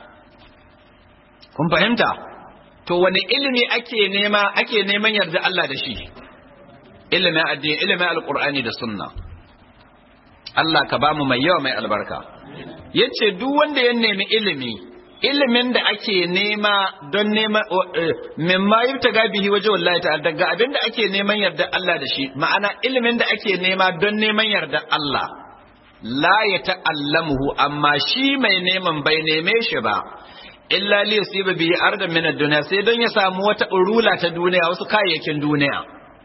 kun fahimta to wani ilimi ake nema ake neman yarda Allah da shi ilimin addini ilimin alqur'ani da sunna Allah ka bamu mai yawa mai albarka yace duk wanda ya nemi ilimi ilimin da ake nema don nema mimma yubtaga bihi waje wallahi ta'ala daga abin da ake neman yarda Allah da shi ma'ana ilimin da ake nema don neman yarda Allah la ya ta'allamuhu amma shi mai neman bai neme shi ba illa li yusiba bihi ardan min ad-dunya sai don ya samu wata urula ta duniya wasu kayayyakin duniya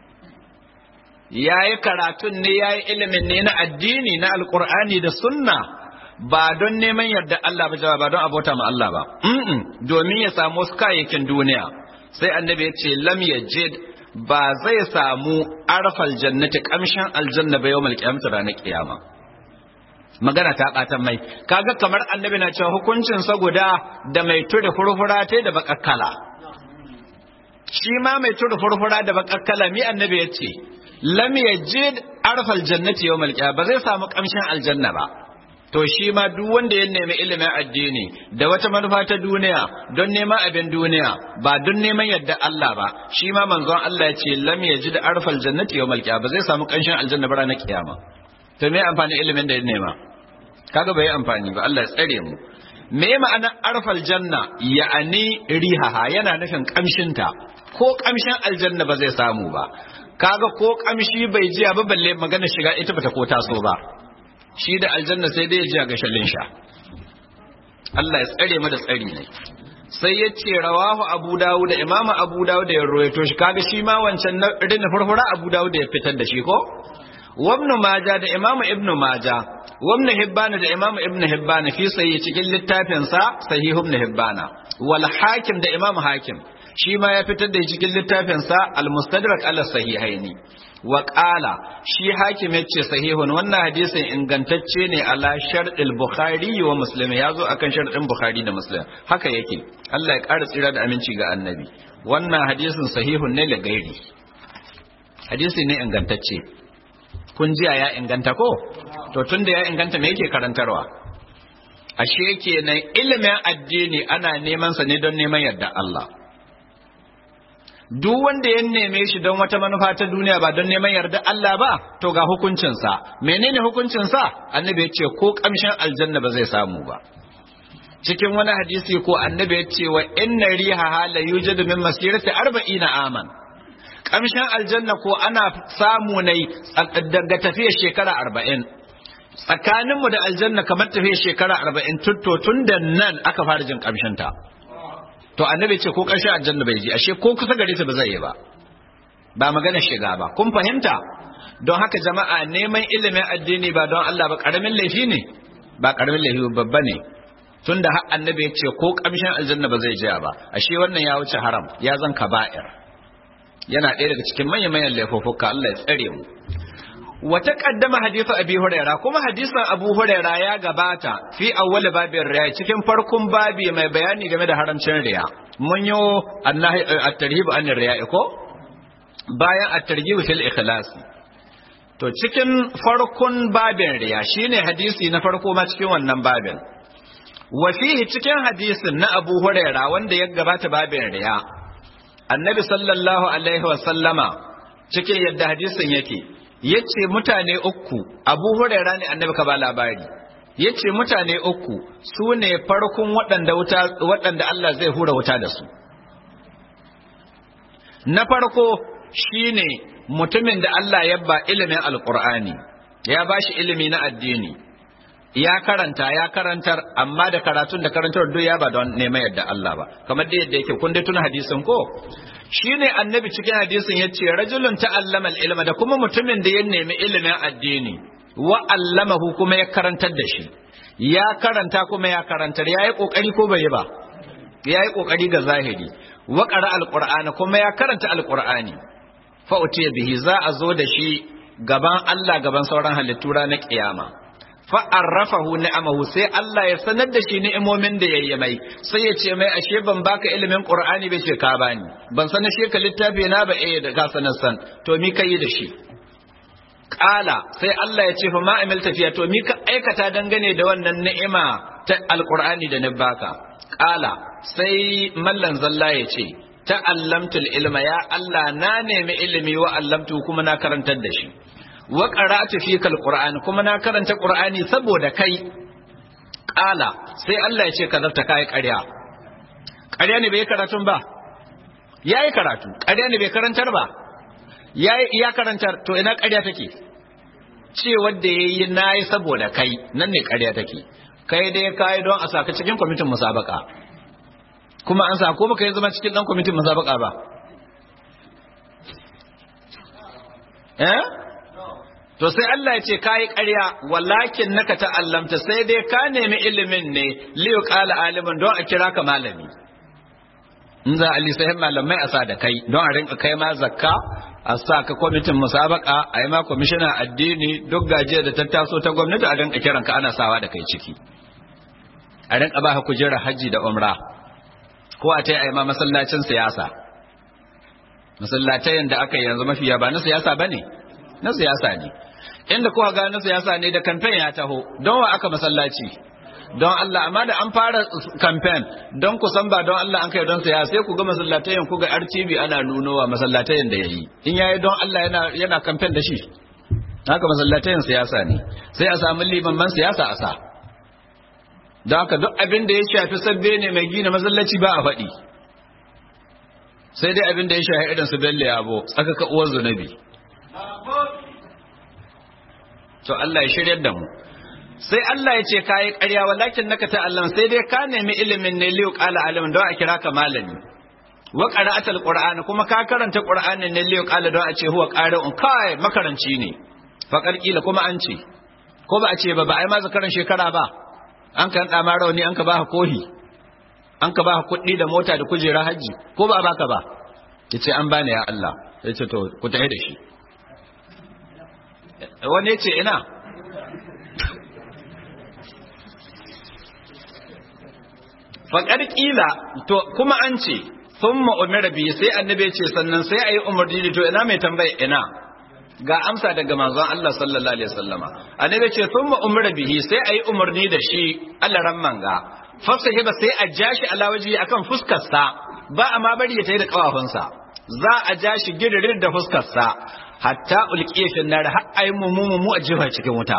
yayi karatun ne yayi ilimin ne na addini na alqur'ani da sunna ba don neman yarda Allah ba ba don abota ma Allah ba domin ya samu wasu kayayyakin duniya sai annabi ya ce lam yajid ba zai samu arfal jannati kamshin aljanna ba yawmal qiyamah ranar kiyama magana ta ɓatan mai kaga kamar annabi na cewa hukuncin sa guda da mai ture furfura ta da bakakkala shi ma mai ture furfura da bakakkala mi annabi ya ce lam yajid arfal jannati yawmal qiyamah ba zai samu kamshin aljanna ba to shi ma duk wanda ya nemi ilimin addini da wata manufa ta duniya don neman abin duniya ba don neman yadda Allah ba shi ma manzon Allah ya ce lam yajid arfal jannati yawmal qiyamah ba zai samu kanshin aljanna ba ranar kiyama to me amfani ilimin da ya nema kaga bai amfani ba Allah ya tsare mu me ma'ana arfal janna ya'ani rihaha yana nufin kamshinta ko kamshin aljanna ba zai samu ba kaga ko kamshi bai jiya ba balle magana shiga ita bata ko taso ba shi da aljanna sai dai ya ji ga shallin sha Allah ya tsare mu da tsari ne sai ya ce rawahu abu dawud da imamu abu dawud da ya rawaito shi kaga shi ma wancan na rina furfura abu dawud da ya fitar da shi ko wa ibn majah da imamu ibn majah wa ibn hibban da imamu ibn hibban fi sahih cikin littafin sa sahih ibn hibban wal hakim da imamu hakim shi ma ya fitar da cikin littafin sa al mustadrak ala sahihaini wa qala shi hakim yace sahihun wannan hadisin ingantacce ne ala sharɗil bukhari wa muslim ya zo akan sharɗin bukhari da muslim haka yake Allah ya ƙara tsira da aminci ga annabi wannan hadisin sahihun ne da gairi hadisi ne ingantacce kun jiya ya inganta ko to tunda ya inganta me yake karantarwa ashe kenan ilimin addini ana neman sa ne don neman yarda Allah duk wanda ya neme shi don wata manufa ta duniya ba don neman yarda Allah ba to ga hukuncinsa menene hukuncinsa annabi ya ce ko kamshin aljanna ba zai samu ba cikin wani hadisi ko annabi ya ce wa inna riha hala yujadu min masirati arba'ina aman kamshin aljanna ko ana samu ne daga tafiyar shekara arba'in tsakaninmu da aljanna kamar tafiyar shekara arba'in tutto tun da nan aka fara jin kamshinta to annabi ce ko ƙarshen aljanna bai ji ashe ko kusa gare ta ba zai yi ba ba magana shiga ba kun fahimta don haka jama'a neman ilimin addini ba don Allah ba karamin laifi ne ba karamin laifi babba ne tunda har annabi ya ce ko kamshin aljanna ba zai ji ba ashe wannan ya wuce haram ya zan kaba'ir yana ɗaya daga cikin manyan manyan laifuffuka Allah ya tsare mu wata kaddama hadithu abi huraira kuma hadisin abu huraira ya gabata fi awwal babin riya cikin farkon babi mai bayani game da haramcin riya mun yi annahi at-tarhib an riya ko bayan at-targhib fil ikhlas to cikin farkon babin riya shine hadisi na farko ma cikin wannan babin wa fihi cikin hadisin na abu huraira wanda ya gabata babin riya annabi sallallahu alaihi wa sallama cikin yadda hadisin yake yace mutane uku abu huraira ne annabi ka ba labari yace mutane uku su ne farkon waɗanda wuta waɗanda Allah zai hura wuta da su na farko shine mutumin da Allah ya ba ilimin alqur'ani ya bashi ilimi na addini ya karanta ya karantar amma da karatun da karantar duk ya ba don neman yadda Allah ba kamar da yadda yake kun dai tuna hadisin ko shine annabi cikin hadisin yace rajulun ta'allama al-ilma da kuma mutumin da ya nemi ilimin addini wa allamahu kuma ya karantar da shi ya karanta kuma ya karantar yayi kokari ko bai yi ba yayi kokari ga zahiri wa qara al-qur'ana kuma ya karanta al-qur'ani fa utiya bihi za a zo da shi gaban Allah gaban sauran halittu ranar kiyama fa'arrafahu ni'amahu sai Allah ya sanar da shi ni'imomin da yayi mai sai ya ce mai ashe ban baka ilimin Qur'ani bai ce ka bani ban sanar shi ka littafi na ba eh da ka sanar san to mi kai da shi Ƙala sai Allah ya ce fa ma amilta fiya to mi ka aikata dangane da wannan ni'ima ta alqur'ani da na baka Ƙala sai mallan zalla ya ce ta'allamtul ilma ya Allah na nemi ilimi wa allamtu kuma na karantar da shi wa qara'tu fika alquran kuma na karanta qur'ani saboda kai qala sai Allah ya ce ka zarta kai ƙarya ƙarya ne bai karatun ba yayi karatu ƙarya ne bai karantar ba yayi iya karantar to ina ƙarya take ce wanda yayi nayi saboda kai nan ne ƙarya take kai dai kai don a saka cikin kwamitin musabaka kuma an sa ko baka yi zama cikin dan kwamitin musabaka ba eh to sai Allah ya ce kayi ƙarya walakin naka ta'allamta sai dai ka nemi ilimin ne liyu qala aliman don a kira ka malami in za a lissahin malamai a sa da kai don a rinka kai ma zakka a sa ka kwamitin musabaka a yi ma kwamishina addini duk gajiya da ta taso ta gwamnati a rinka kiranka ana sawa da kai ciki a rinka ba ka kujerar hajji da umra ko a ta yi ma masallacin siyasa masallatayen da aka yi yanzu mafiya ba na siyasa ba ne na siyasa ne inda kuka ga na siyasa ne da kamfen ya taho don wa aka masallaci don Allah amma da an fara kamfen don ku san ba don Allah an kai don siyasa sai ku ga masallatayen ku ga RTV ana nunowa masallatayen da yayi in yayi don Allah yana yana kamfen da shi haka masallatayen siyasa ne sai a samu liman siyasa a sa don haka duk abin da ya shafi sabbe ne mai gina masallaci ba a faɗi sai dai abin da ya shafi irin su belle yabo tsakaka uwar zunubi to Allah ya shiryar da mu sai Allah ya ce kayi ƙarya walakin naka ta'allam sai dai ka nemi ilimin ne liyu qala alim don a kira ka malami wa qara'atul qur'ani kuma ka karanta qur'anin ne liyu qala don a ce huwa qari'un kai makaranci ne faƙar ƙila kuma an ce ko ba a ce ba ba a yi ma zakaran shekara ba an ka ɗama rauni an ka ba ka kohi an ka ba ka kuɗi da mota da kujera hajji ko ba a baka ba ya ce an bani ya Allah ya ce to ku tafi da shi wani ya ce ina faƙar ƙila to kuma an ce sun ma'umira biyu sai annabi ce sannan sai a yi umarni to ina mai tambaya ina ga amsa daga manzon Allah sallallahu alaihi wasallama annabi ce sun ma'umira bihi sai a yi umarni da shi Allah ran manga fafsahi ba sai a ja shi alawaji akan fuskarsa ba a ma bari ya tayi da kafafunsa za a ja shi gidirin da fuskarsa hatta ulqiya fi nar har ayi mu mu a jifa cikin wuta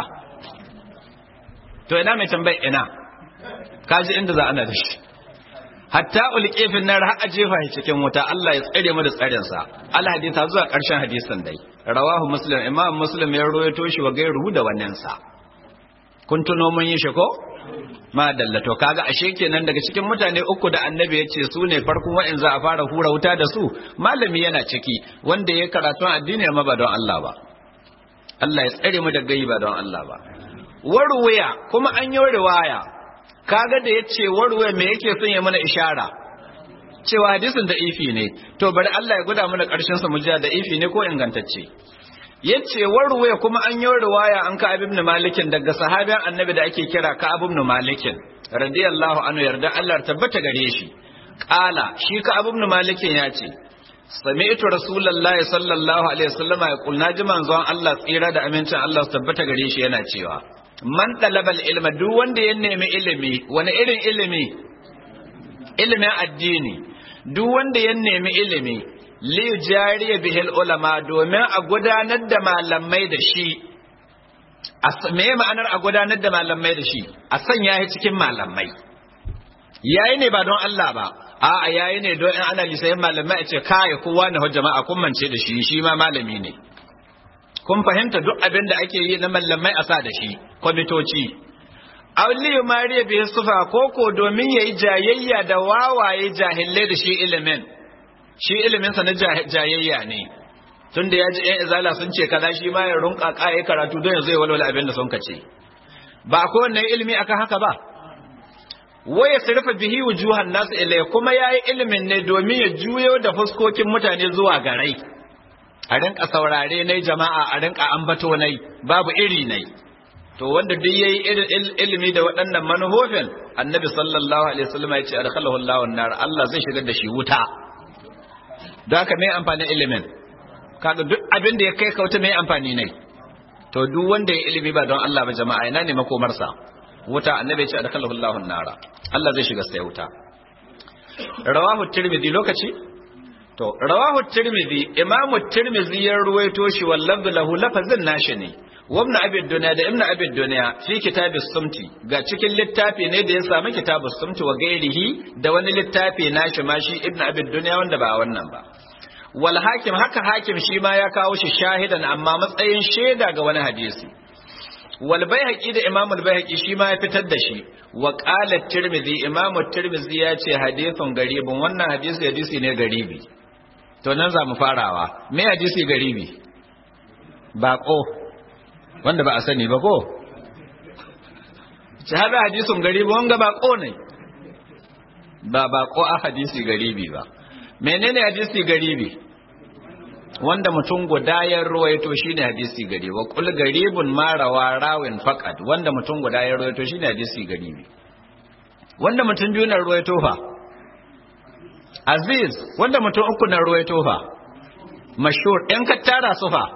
to ina mai tambaya ina kaji inda za ana da shi hatta ulqiya fi nar har a jefa shi cikin wuta Allah ya tsare mu da tsarin sa al hadisa zuwa karshen hadisin dai rawahu muslim imam muslim ya rawaito shi wa gairuhu da wannan sa kun tuno mun yi shi ko ma dallato kaga ashe kenan daga cikin mutane uku da annabi ya ce su ne farkon wa'in za a fara hura wuta da su malami yana ciki wanda ya karatun addini amma ba don Allah ba Allah ya tsare mu daga yi ba don Allah ba warwaya kuma an yi riwaya kaga da yace warwaya me yake son ya mana ishara cewa hadisin da ifi ne to bari Allah ya guda mana karshen sa mu ji da ifi ne ko ingantacce yace warwaya kuma an yi riwaya an ka ibn malikin daga sahabin annabi da ake kira ka ibn malikin radiyallahu anhu yarda Allah tabbata gare shi qala shi ka ibn malikin ya ce sami'tu rasulullahi sallallahu alaihi wasallam ya kulna ji manzon Allah tsira da amincin Allah su tabbata gare shi yana cewa man talabal ilma duk wanda ya nemi ilimi wani irin ilimi ilimin addini duk wanda ya nemi ilimi li jariya bihil ulama domin a gudanar da malamai da shi me ma'anar a gudanar da malamai da shi a sanya shi cikin malamai yayi ne ba don Allah ba a'a yayi ne don in ana lisayin malamai a ce kai kowa na jama'a kun mance da shi shi ma malami ne kun fahimta duk abin da ake yi na malamai a sa da shi kwamitoci auliyu mariya bi sufa koko domin yayi jayayya da wawaye jahillai da shi ilimin shi iliminsa na jayayya ne tun da ya ji ‘yan izala sun ce kaza shi ma ya runka ƙaye karatu don yanzu ya walwala abin da sun kace ba ko wannan ilimi akan haka ba waya sirfa bihi wujuhan nasu ilai kuma yayi ilimin ne domin ya juyo da fuskokin mutane zuwa garai a rinka saurare nai jama'a a rinka ambato nai babu iri nai to wanda duk yayi ilimi da waɗannan manufofin annabi sallallahu alaihi wasallam ya ce adkhalahu Allahu an-nar Allah zai shigar da shi wuta da haka mai amfanin ilimin kaga duk abin da ya kai kauta mai amfani ne to duk wanda ya ilimi ba don Allah ba jama'a ina ne makomarsa wuta annabi ya ce adkhalahu Allahu an-nar Allah zai shiga sai wuta rawahu tirmidhi lokaci to rawahu tirmidhi imamu tirmidhi ya ruwaito shi wallahu lahu lafazin nashi ne wabna abid duniya da ibn abid duniya fi kitabis sumti ga cikin littafi ne da ya samu kitabus sumti wa gairihi da wani littafi nashi ma shi ibn abid duniya wanda ba wannan ba wal hakim haka hakim shi ma ya kawo shi shahidan amma matsayin shaida ga wani hadisi wal baihaqi da imam al baihaqi shi ma ya fitar da shi wa qala tirmidhi imam tirmidhi ya ce hadithun garibun wannan hadisi hadisi ne garibi to nan za mu farawa me hadisi garibi bako wanda ba a sani ba ko shahada hadisun garibi wanga bako ne ba bako a hadisi garibi ba menene hadisi garibi wanda mutum guda ya ruwaito shine hadisi garibi wa kul garibun ma rawa rawin faqat wanda mutum guda ya ruwaito shine hadisi garibi wanda mutum biyu na ruwaito fa aziz wanda mutum uku na ruwaito fa mashhur in ka tara su fa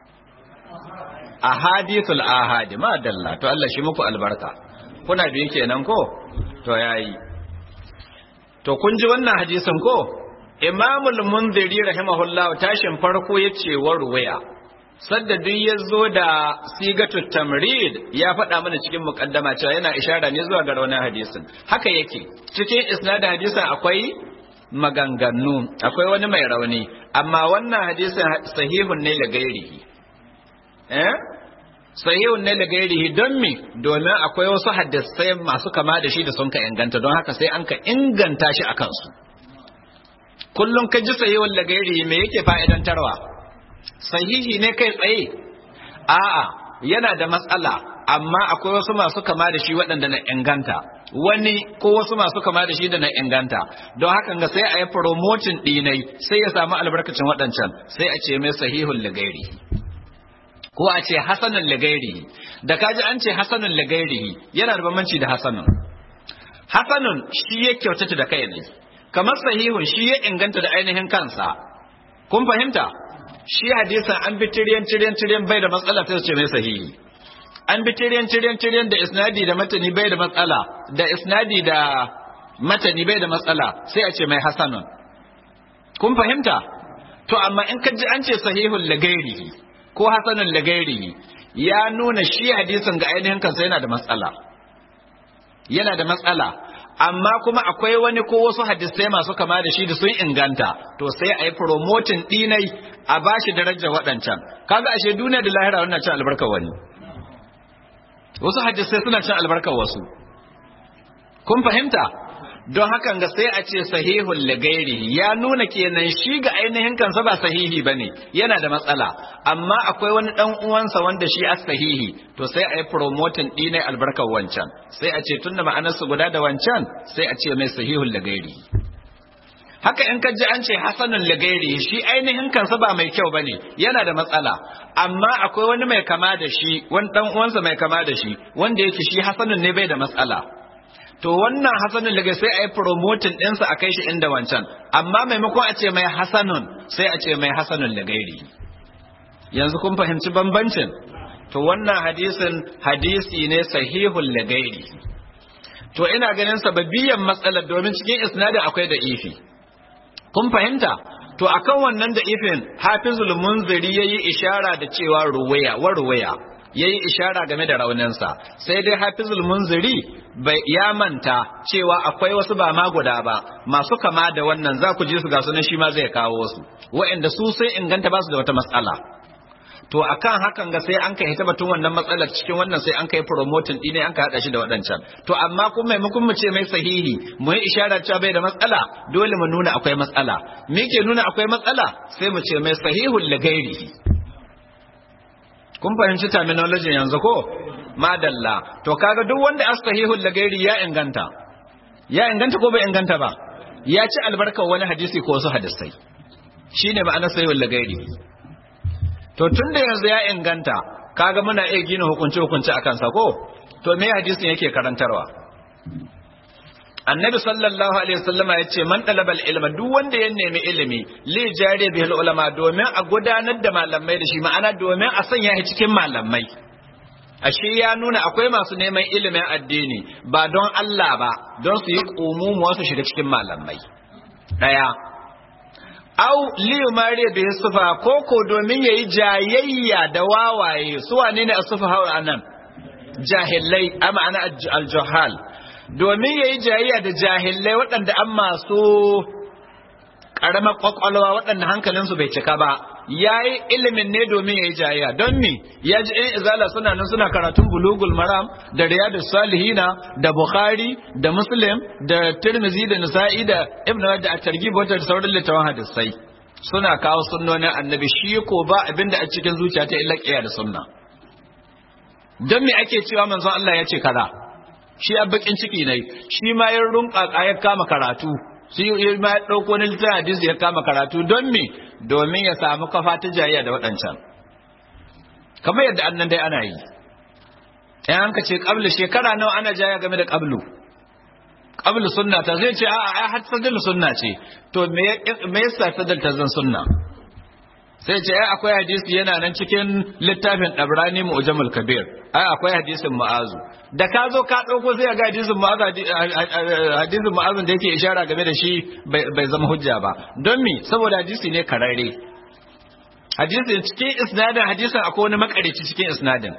ahadithul ahadi ma dalla to Allah shi muku albarka kuna biye kenan ko to yayi to kun ji wannan hadisin ko imamul munziri rahimahullahu tashin farko yace warwaya sadda duk ya zo da sigatut tamrid ya faɗa mana cikin muqaddama cewa yana ishara ne zuwa ga wannan hadisin haka yake cikin isnadin hadisin akwai maganganu akwai wani mai rauni amma wannan hadisin sahihun ne da gairihi eh sahihun ne da gairihi don me domin akwai wasu hadisai masu kama da shi da sun ka inganta don haka sai an ka inganta shi a kansu kullum ka ji sahihun da gairihi me yake fa'idantarwa sahihi ne kai tsaye a'a yana da matsala amma akwai wasu masu kama da shi waɗanda na inganta wani ko wasu masu kama da shi da na inganta don hakan ga sai a yi promoting ɗinai sai ya samu albarkacin waɗancan sai a ce mai sahihun ligairi ko a ce hasanun ligairi da kaji an ce hasanun ligairi yana da bambanci da hasanun hasanun shi ya kyautata da kai ne kamar sahihun shi ya inganta da ainihin kansa kun fahimta shi hadisin an bi tiryan tiryan tiryan bai da matsala ta ce mai sahihi an bi tiryan tiryan tiryan da isnadi da matani bai da matsala da isnadi da matani bai da matsala sai a ce mai hasanun kun fahimta to amma in ka ji an ce sahihun lagairihi ko hasanun lagairihi ya nuna shi hadisin ga ainihin kansa yana da matsala yana da matsala amma kuma akwai wani ko wasu hadisai masu kama da shi da sun inganta to sai a yi promoting dinai a bashi darajar waɗancan kaga ashe duniya da lahira wannan cin albarkar wani wasu hadisai suna cin albarkar wasu kun fahimta don hakan ga sai a ce sahihul ligairi ya nuna kenan shi ga ainihin kansa ba sahihi bane yana da matsala amma akwai wani dan uwansa wanda shi as sahihi to sai a yi promoting dinai albarkar wancan sai a ce tunda ma'anar su guda da wancan sai a ce mai sahihul ligairi haka in ka ji an ce hasanun ligairi shi ainihin kansa ba mai kyau bane yana da matsala amma akwai wani mai kama da shi wani dan uwansa mai kama da shi wanda yake shi hasanun ne bai da matsala to wannan hasanun daga sai a yi promoting ɗinsa a kai shi inda wancan amma maimakon a ce mai hasanun sai a ce mai hasanun da gairi yanzu kun fahimci bambancin to wannan hadisin hadisi ne sahihul da gairi to ina ganin sababiyan matsalar domin cikin isnadin akwai da ifi kun fahimta to akan wannan da ifin hafizul munziri yayi ishara da cewa ruwaya wa ruwaya ya yi ishara game da rauninsa sai dai hafizul munziri bai ya manta cewa akwai wasu ba ma guda ba masu kama da wannan za ku ji su ga sunan shi ma zai kawo wasu wa'anda su sai inganta ba su da wata matsala to akan hakan ga sai an kai hita batun wannan matsalar cikin wannan sai an kai promoting din ne an ka hada shi da waɗancan to amma kuma maimakon mu ce mai sahihi mu yi ishara cewa bai da matsala dole mu nuna akwai matsala me ke nuna akwai matsala sai mu ce mai sahihul lagairihi kun fahimci terminology yanzu ko madalla to kaga duk wanda astahihul lagairi ya inganta ya inganta ko bai inganta ba ya ci albarkar wani hadisi ko wasu hadisai shine ma'ana sahihul lagairi to tunda yanzu ya inganta kaga muna iya gina hukunci hukunci akan sa ko to me hadisin yake karantarwa annabi sallallahu alaihi wasallama ya ce man talabal ilma duk wanda ya nemi ilimi li jari bihil ulama domin a gudanar da malamai da shi ma'ana domin a sanya shi cikin malamai ashe ya nuna akwai masu neman ilimin addini ba don Allah ba don su yi umumuwa su shiga cikin malamai daya au li yumari bihi sufa koko domin yayi jayayya da wawaye su wane ne asufa anan jahilai a ma'ana al-juhal domin ya yi jayayya da jahilai waɗanda an masu ƙaramar ƙwaƙwalwa waɗanda hankalinsu bai cika ba ya yi ilimin ne domin ya yi jayayya don mi ya ji ‘yan izala suna nan suna karatun bulugul maram da riyadu salihina da bukhari da muslim da tirmizi da nisa'i da ibn da at-targhib wata da sauran littafin hadisai suna kawo sunnonin annabi shi ko ba abinda a cikin zuciya ta illa da sunna don me ake cewa manzon Allah ya ce kaza shi a bakin ciki ne shi ma ya runƙaƙa ya kama karatu shi ma ya ɗauko wani littafin hadisi ya kama karatu don me domin ya samu kafa ta jayayya da waɗancan kamar yadda annan dai ana yi ɗan an ka ce ƙablu shekara nawa ana jaya game da ƙablu ƙablu sunna ta zai ce a a har sadil sunna ce to me yasa sadil ta zan sunna sai ce ai akwai hadisi yana nan cikin littafin Dabrani Mu'jamul Kabir ai akwai hadisin Mu'azu da ka zo ka dauko sai ga hadisin Mu'azu hadisin Mu'azu da yake ishara game da shi bai zama hujja ba don me saboda hadisi ne kararre hadisi cikin isnadin hadisin akwai wani makareci cikin isnadin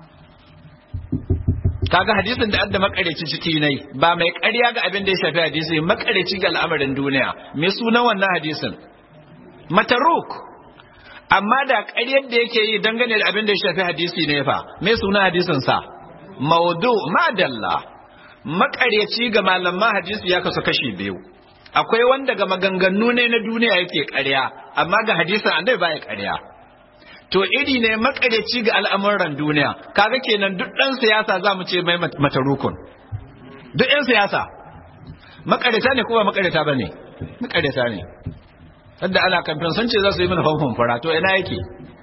kaga hadisin da adda makareci ciki ne ba mai ƙarya ga abin da ya shafi hadisi makareci ga al'amarin duniya me sunan wannan hadisin mataruk amma da ƙaryar da yake yi dangane da abin da ya shafi hadisi ne fa me suna hadisin sa maudu madalla makaryaci ga malaman hadisi ya kasu kashi biyu akwai wanda ga maganganu ne na duniya yake ƙarya amma ga hadisin annabi baya ƙarya to iri ne makareci ga al'amuran duniya kaga kenan duk ɗan siyasa za mu ce mai matarukun duk 'yan siyasa makareta ne kuma makareta ba ne makareta ne hadda ana kamfen sun ce za su yi mana famfon fara to ina yake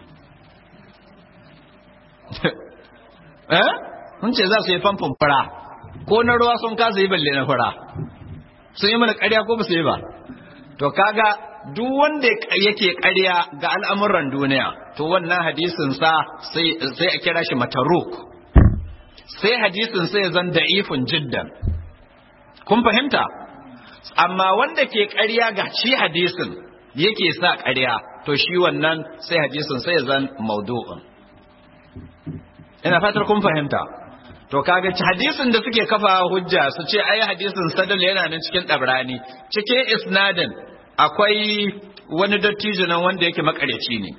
eh sun ce za su yi famfon fara ko na ruwa sun kasa yi balle na fara sun yi mana ƙarya ko ba su yi ba to kaga duk wanda yake ƙarya ga al'amuran duniya to wannan hadisin sa sai a kira shi mataruk sai hadisin sai zan da'ifun jiddan kun fahimta amma wanda ke ƙarya ga shi hadisin yake sa ƙarya to shi wannan sai hadisin sai zan maudu'un ina fatar kun fahimta to kaga hadisin da suke kafa hujja su ce ai hadisin sadal yana nan cikin dabrani cikin isnadin akwai wani dattijo nan wanda yake makareci ne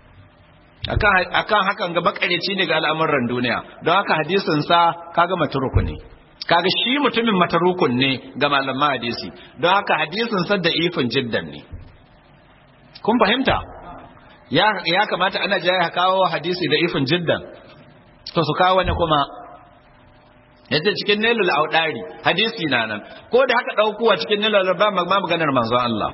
akan hakan ga makareci ne ga al'amuran duniya don haka hadisin sa kaga maturuku ne kaga shi mutumin matarukun ne ga malaman hadisi don haka hadisin sa da ifin jiddan ne kun fahimta ya ya kamata ana jaya kawo hadisi da ifin jiddan to su kawo wani kuma yadda cikin nailul audari hadisi na nan ko da haka daukowa cikin nailul ba ma maganar manzon Allah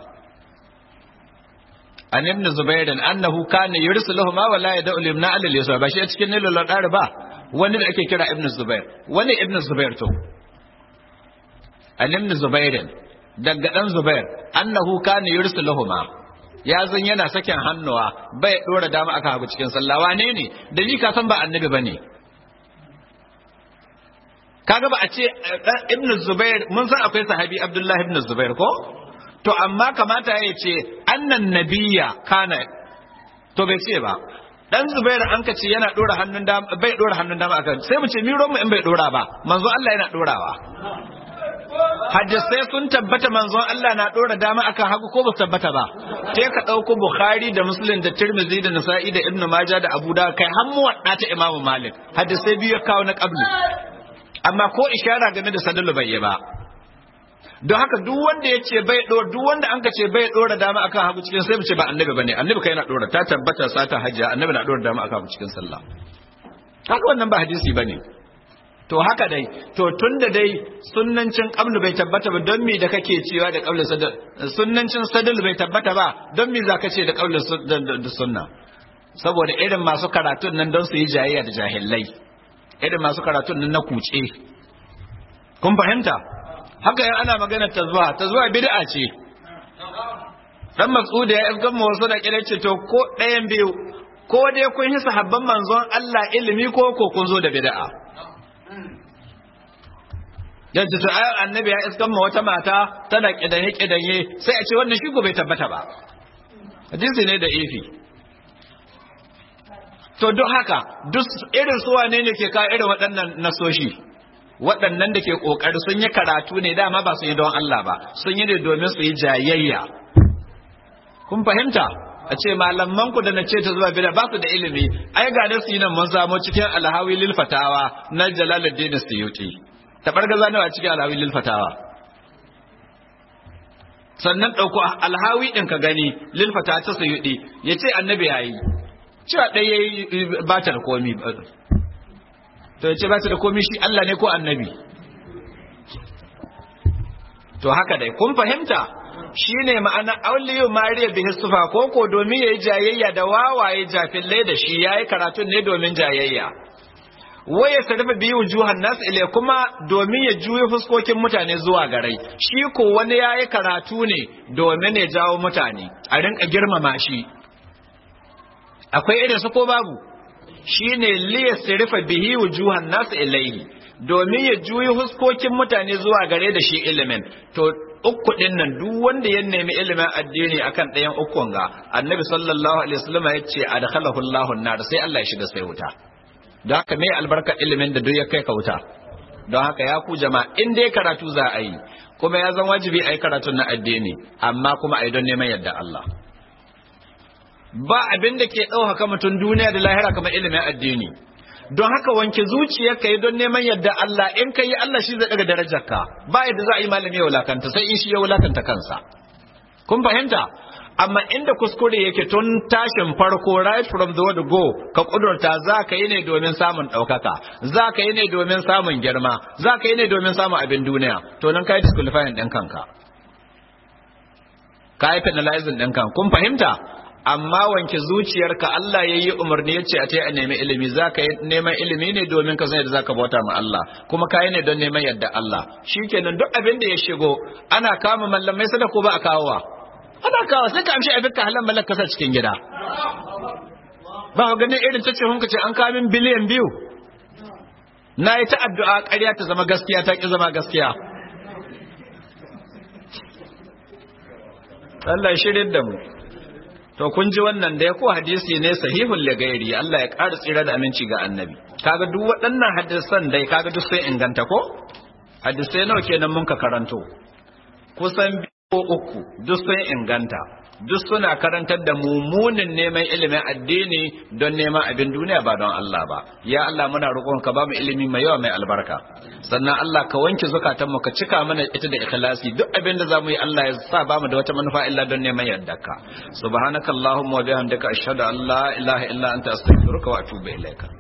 an ibn zubair annahu kana yursiluhu ma wala yad'u limna alal yusra ba shi cikin nailul audari ba wani da ake kira ibn zubair wani ibn zubair to an ibn zubair daga dan zubair annahu kana yursiluhu ma ya zan yana sakin hannuwa bai dora dama aka hagu cikin sallah wane ne da ni ka san ba annabi bane kaga ba a ce ibn zubair mun san akwai sahabi abdullahi ibn zubair ko to amma kamata ya ce annan nabiyya kana to bai ce ba dan zubair an ka ce yana dora hannun dama bai dora hannun dama akan sai mu ce miro mu in bai dora ba manzo Allah yana dorawa hadisai sun tabbata manzon Allah na dora dama akan hagu ko ba su tabbata ba sai ka dauko bukhari da muslim da tirmidhi da nasa'i da ibnu majah da abu da kai har mu wadda ta imamu malik hadisai biyu ya kawo na qabli amma ko ishara game da sadalu bai yi ba don haka duk wanda ya ce bai dora duk wanda an ka ce bai dora dama akan hagu cikin sai mu ce ba annabi bane annabi kai na dora ta tabbata sata hajja annabi na dora dama akan hagu cikin sallah haka wannan ba hadisi bane to haka dai to tunda dai sunnancin qablu bai tabbata ba don me da kake cewa da qablu sadal sunnancin sadal bai tabbata ba don me zaka ce da qablu da sunna saboda irin masu karatun nan don su yi jayayya da jahillai irin masu karatun nan na kuce kun fahimta haka yan ana magana ta zuwa ta zuwa bid'a ce dan mas'ud ya ifgan mu wasu da kire ce to ko ɗayan biyu ko dai kun yi sahabban manzon Allah ilimi ko ko kun zo da bid'a yadda ta ayar annabi ya iskan ma wata mata tana kidanye kidanye sai a ce wannan shi bai tabbata ba hadisi ne da ifi to duk haka duk irin su wane ne ke kawo irin waɗannan nasoshi waɗannan da ke ƙoƙari sun yi karatu ne dama ba sun yi don Allah ba sun yi ne domin su yi jayayya kun fahimta a ce malaman ku da na ce ta zuwa bida ba su da ilimi ai ga da su yi nan mun samo cikin alhawi lil fatawa na jalaluddin suyuti tabargaza nawa cikin alhawi lil fatawa sannan ɗauko alhawi ɗin ka gani lil fatawa ta suyuti ya ce annabi yayi cewa ɗaya ya yi ba ta da komi to ya ce ba ta da komi shi Allah ne ko annabi to haka dai kun fahimta shi ne ma'ana auliyu mariya bihi sufa ko ko domin ya yi jayayya da wawaye jafillai da shi ya yi karatun ne domin jayayya wai ya sarrafa biyu juhan nasu ile kuma domin ya juyi fuskokin mutane zuwa garai shi ko wani ya yi karatu ne domin ya jawo mutane a rinka girmama shi akwai irin su ko babu shine liya sirifa bihi wujuhan nasu ilaihi domin ya juyi huskokin mutane zuwa gare da shi ilimin to uku din nan duk wanda ya nemi ilimin addini akan ɗayan ukun ga annabi sallallahu alaihi wasallam ya ce adkhalahu Allahu nar sai Allah ya shiga sai wuta don haka me albarka ilimin da duk ya kai ka wuta don haka ya ku jama'a in dai karatu za a yi kuma ya zan wajibi a yi karatun na addini amma kuma a yi don neman yadda Allah ba abin da ke ɗaukaka mutum duniya da lahira kamar ilimin addini don haka wanke zuciyarka yi don neman yadda Allah in ka yi Allah shi zai daga darajarka ba yadda za a yi malami ya wulakanta sai in shi ya wulakanta kansa kun fahimta amma inda kuskure yake tun tashin farko right from the word go ka kudurta za ka yi ne domin samun ɗaukaka za ka yi ne domin samun girma za ka yi ne domin samun abin duniya to nan ka yi disqualifying ɗin kanka ka yi penalizing ɗin kanka kun fahimta amma wanke zuciyarka Allah ya yi umarni ya ce a ta a nemi ilimi za ka yi neman ilimi ne domin ka san yadda za ka bauta ma Allah kuma ka yi ne don neman yadda Allah shi kenan duk abin da ya shigo ana kama mallamai sada ko ba a kawowa ana kawo sai ka amshi abin ka halan malak kasa cikin gida ba ka ganin irin ta ce hunka ce an kamin biliyan biyu na yi ta addu'a ƙarya ta zama gaskiya ta ƙi zama gaskiya Allah ya shirin da mu to kun ji wannan da ya ko hadisi ne sahihul lagairi Allah ya ƙara tsira da aminci ga annabi kaga duk waɗannan hadisan dai kaga duk sai inganta ko hadisai nawa kenan mun ka karanto kusan biyu uku duk sun inganta duk suna karantar da mummunin neman ilimin addini don neman abin duniya ba don Allah ba ya Allah muna roƙon ka ba mu ilimi mai yawa mai albarka sannan Allah ka wanke zukatan mu ka cika mana ita da ikhlasi duk abin da zamu yi Allah ya sa ba mu da wata manufa illa don neman yardarka subhanakallahumma wa bihamdika ashhadu an la ilaha illa anta astaghfiruka wa atubu ilaika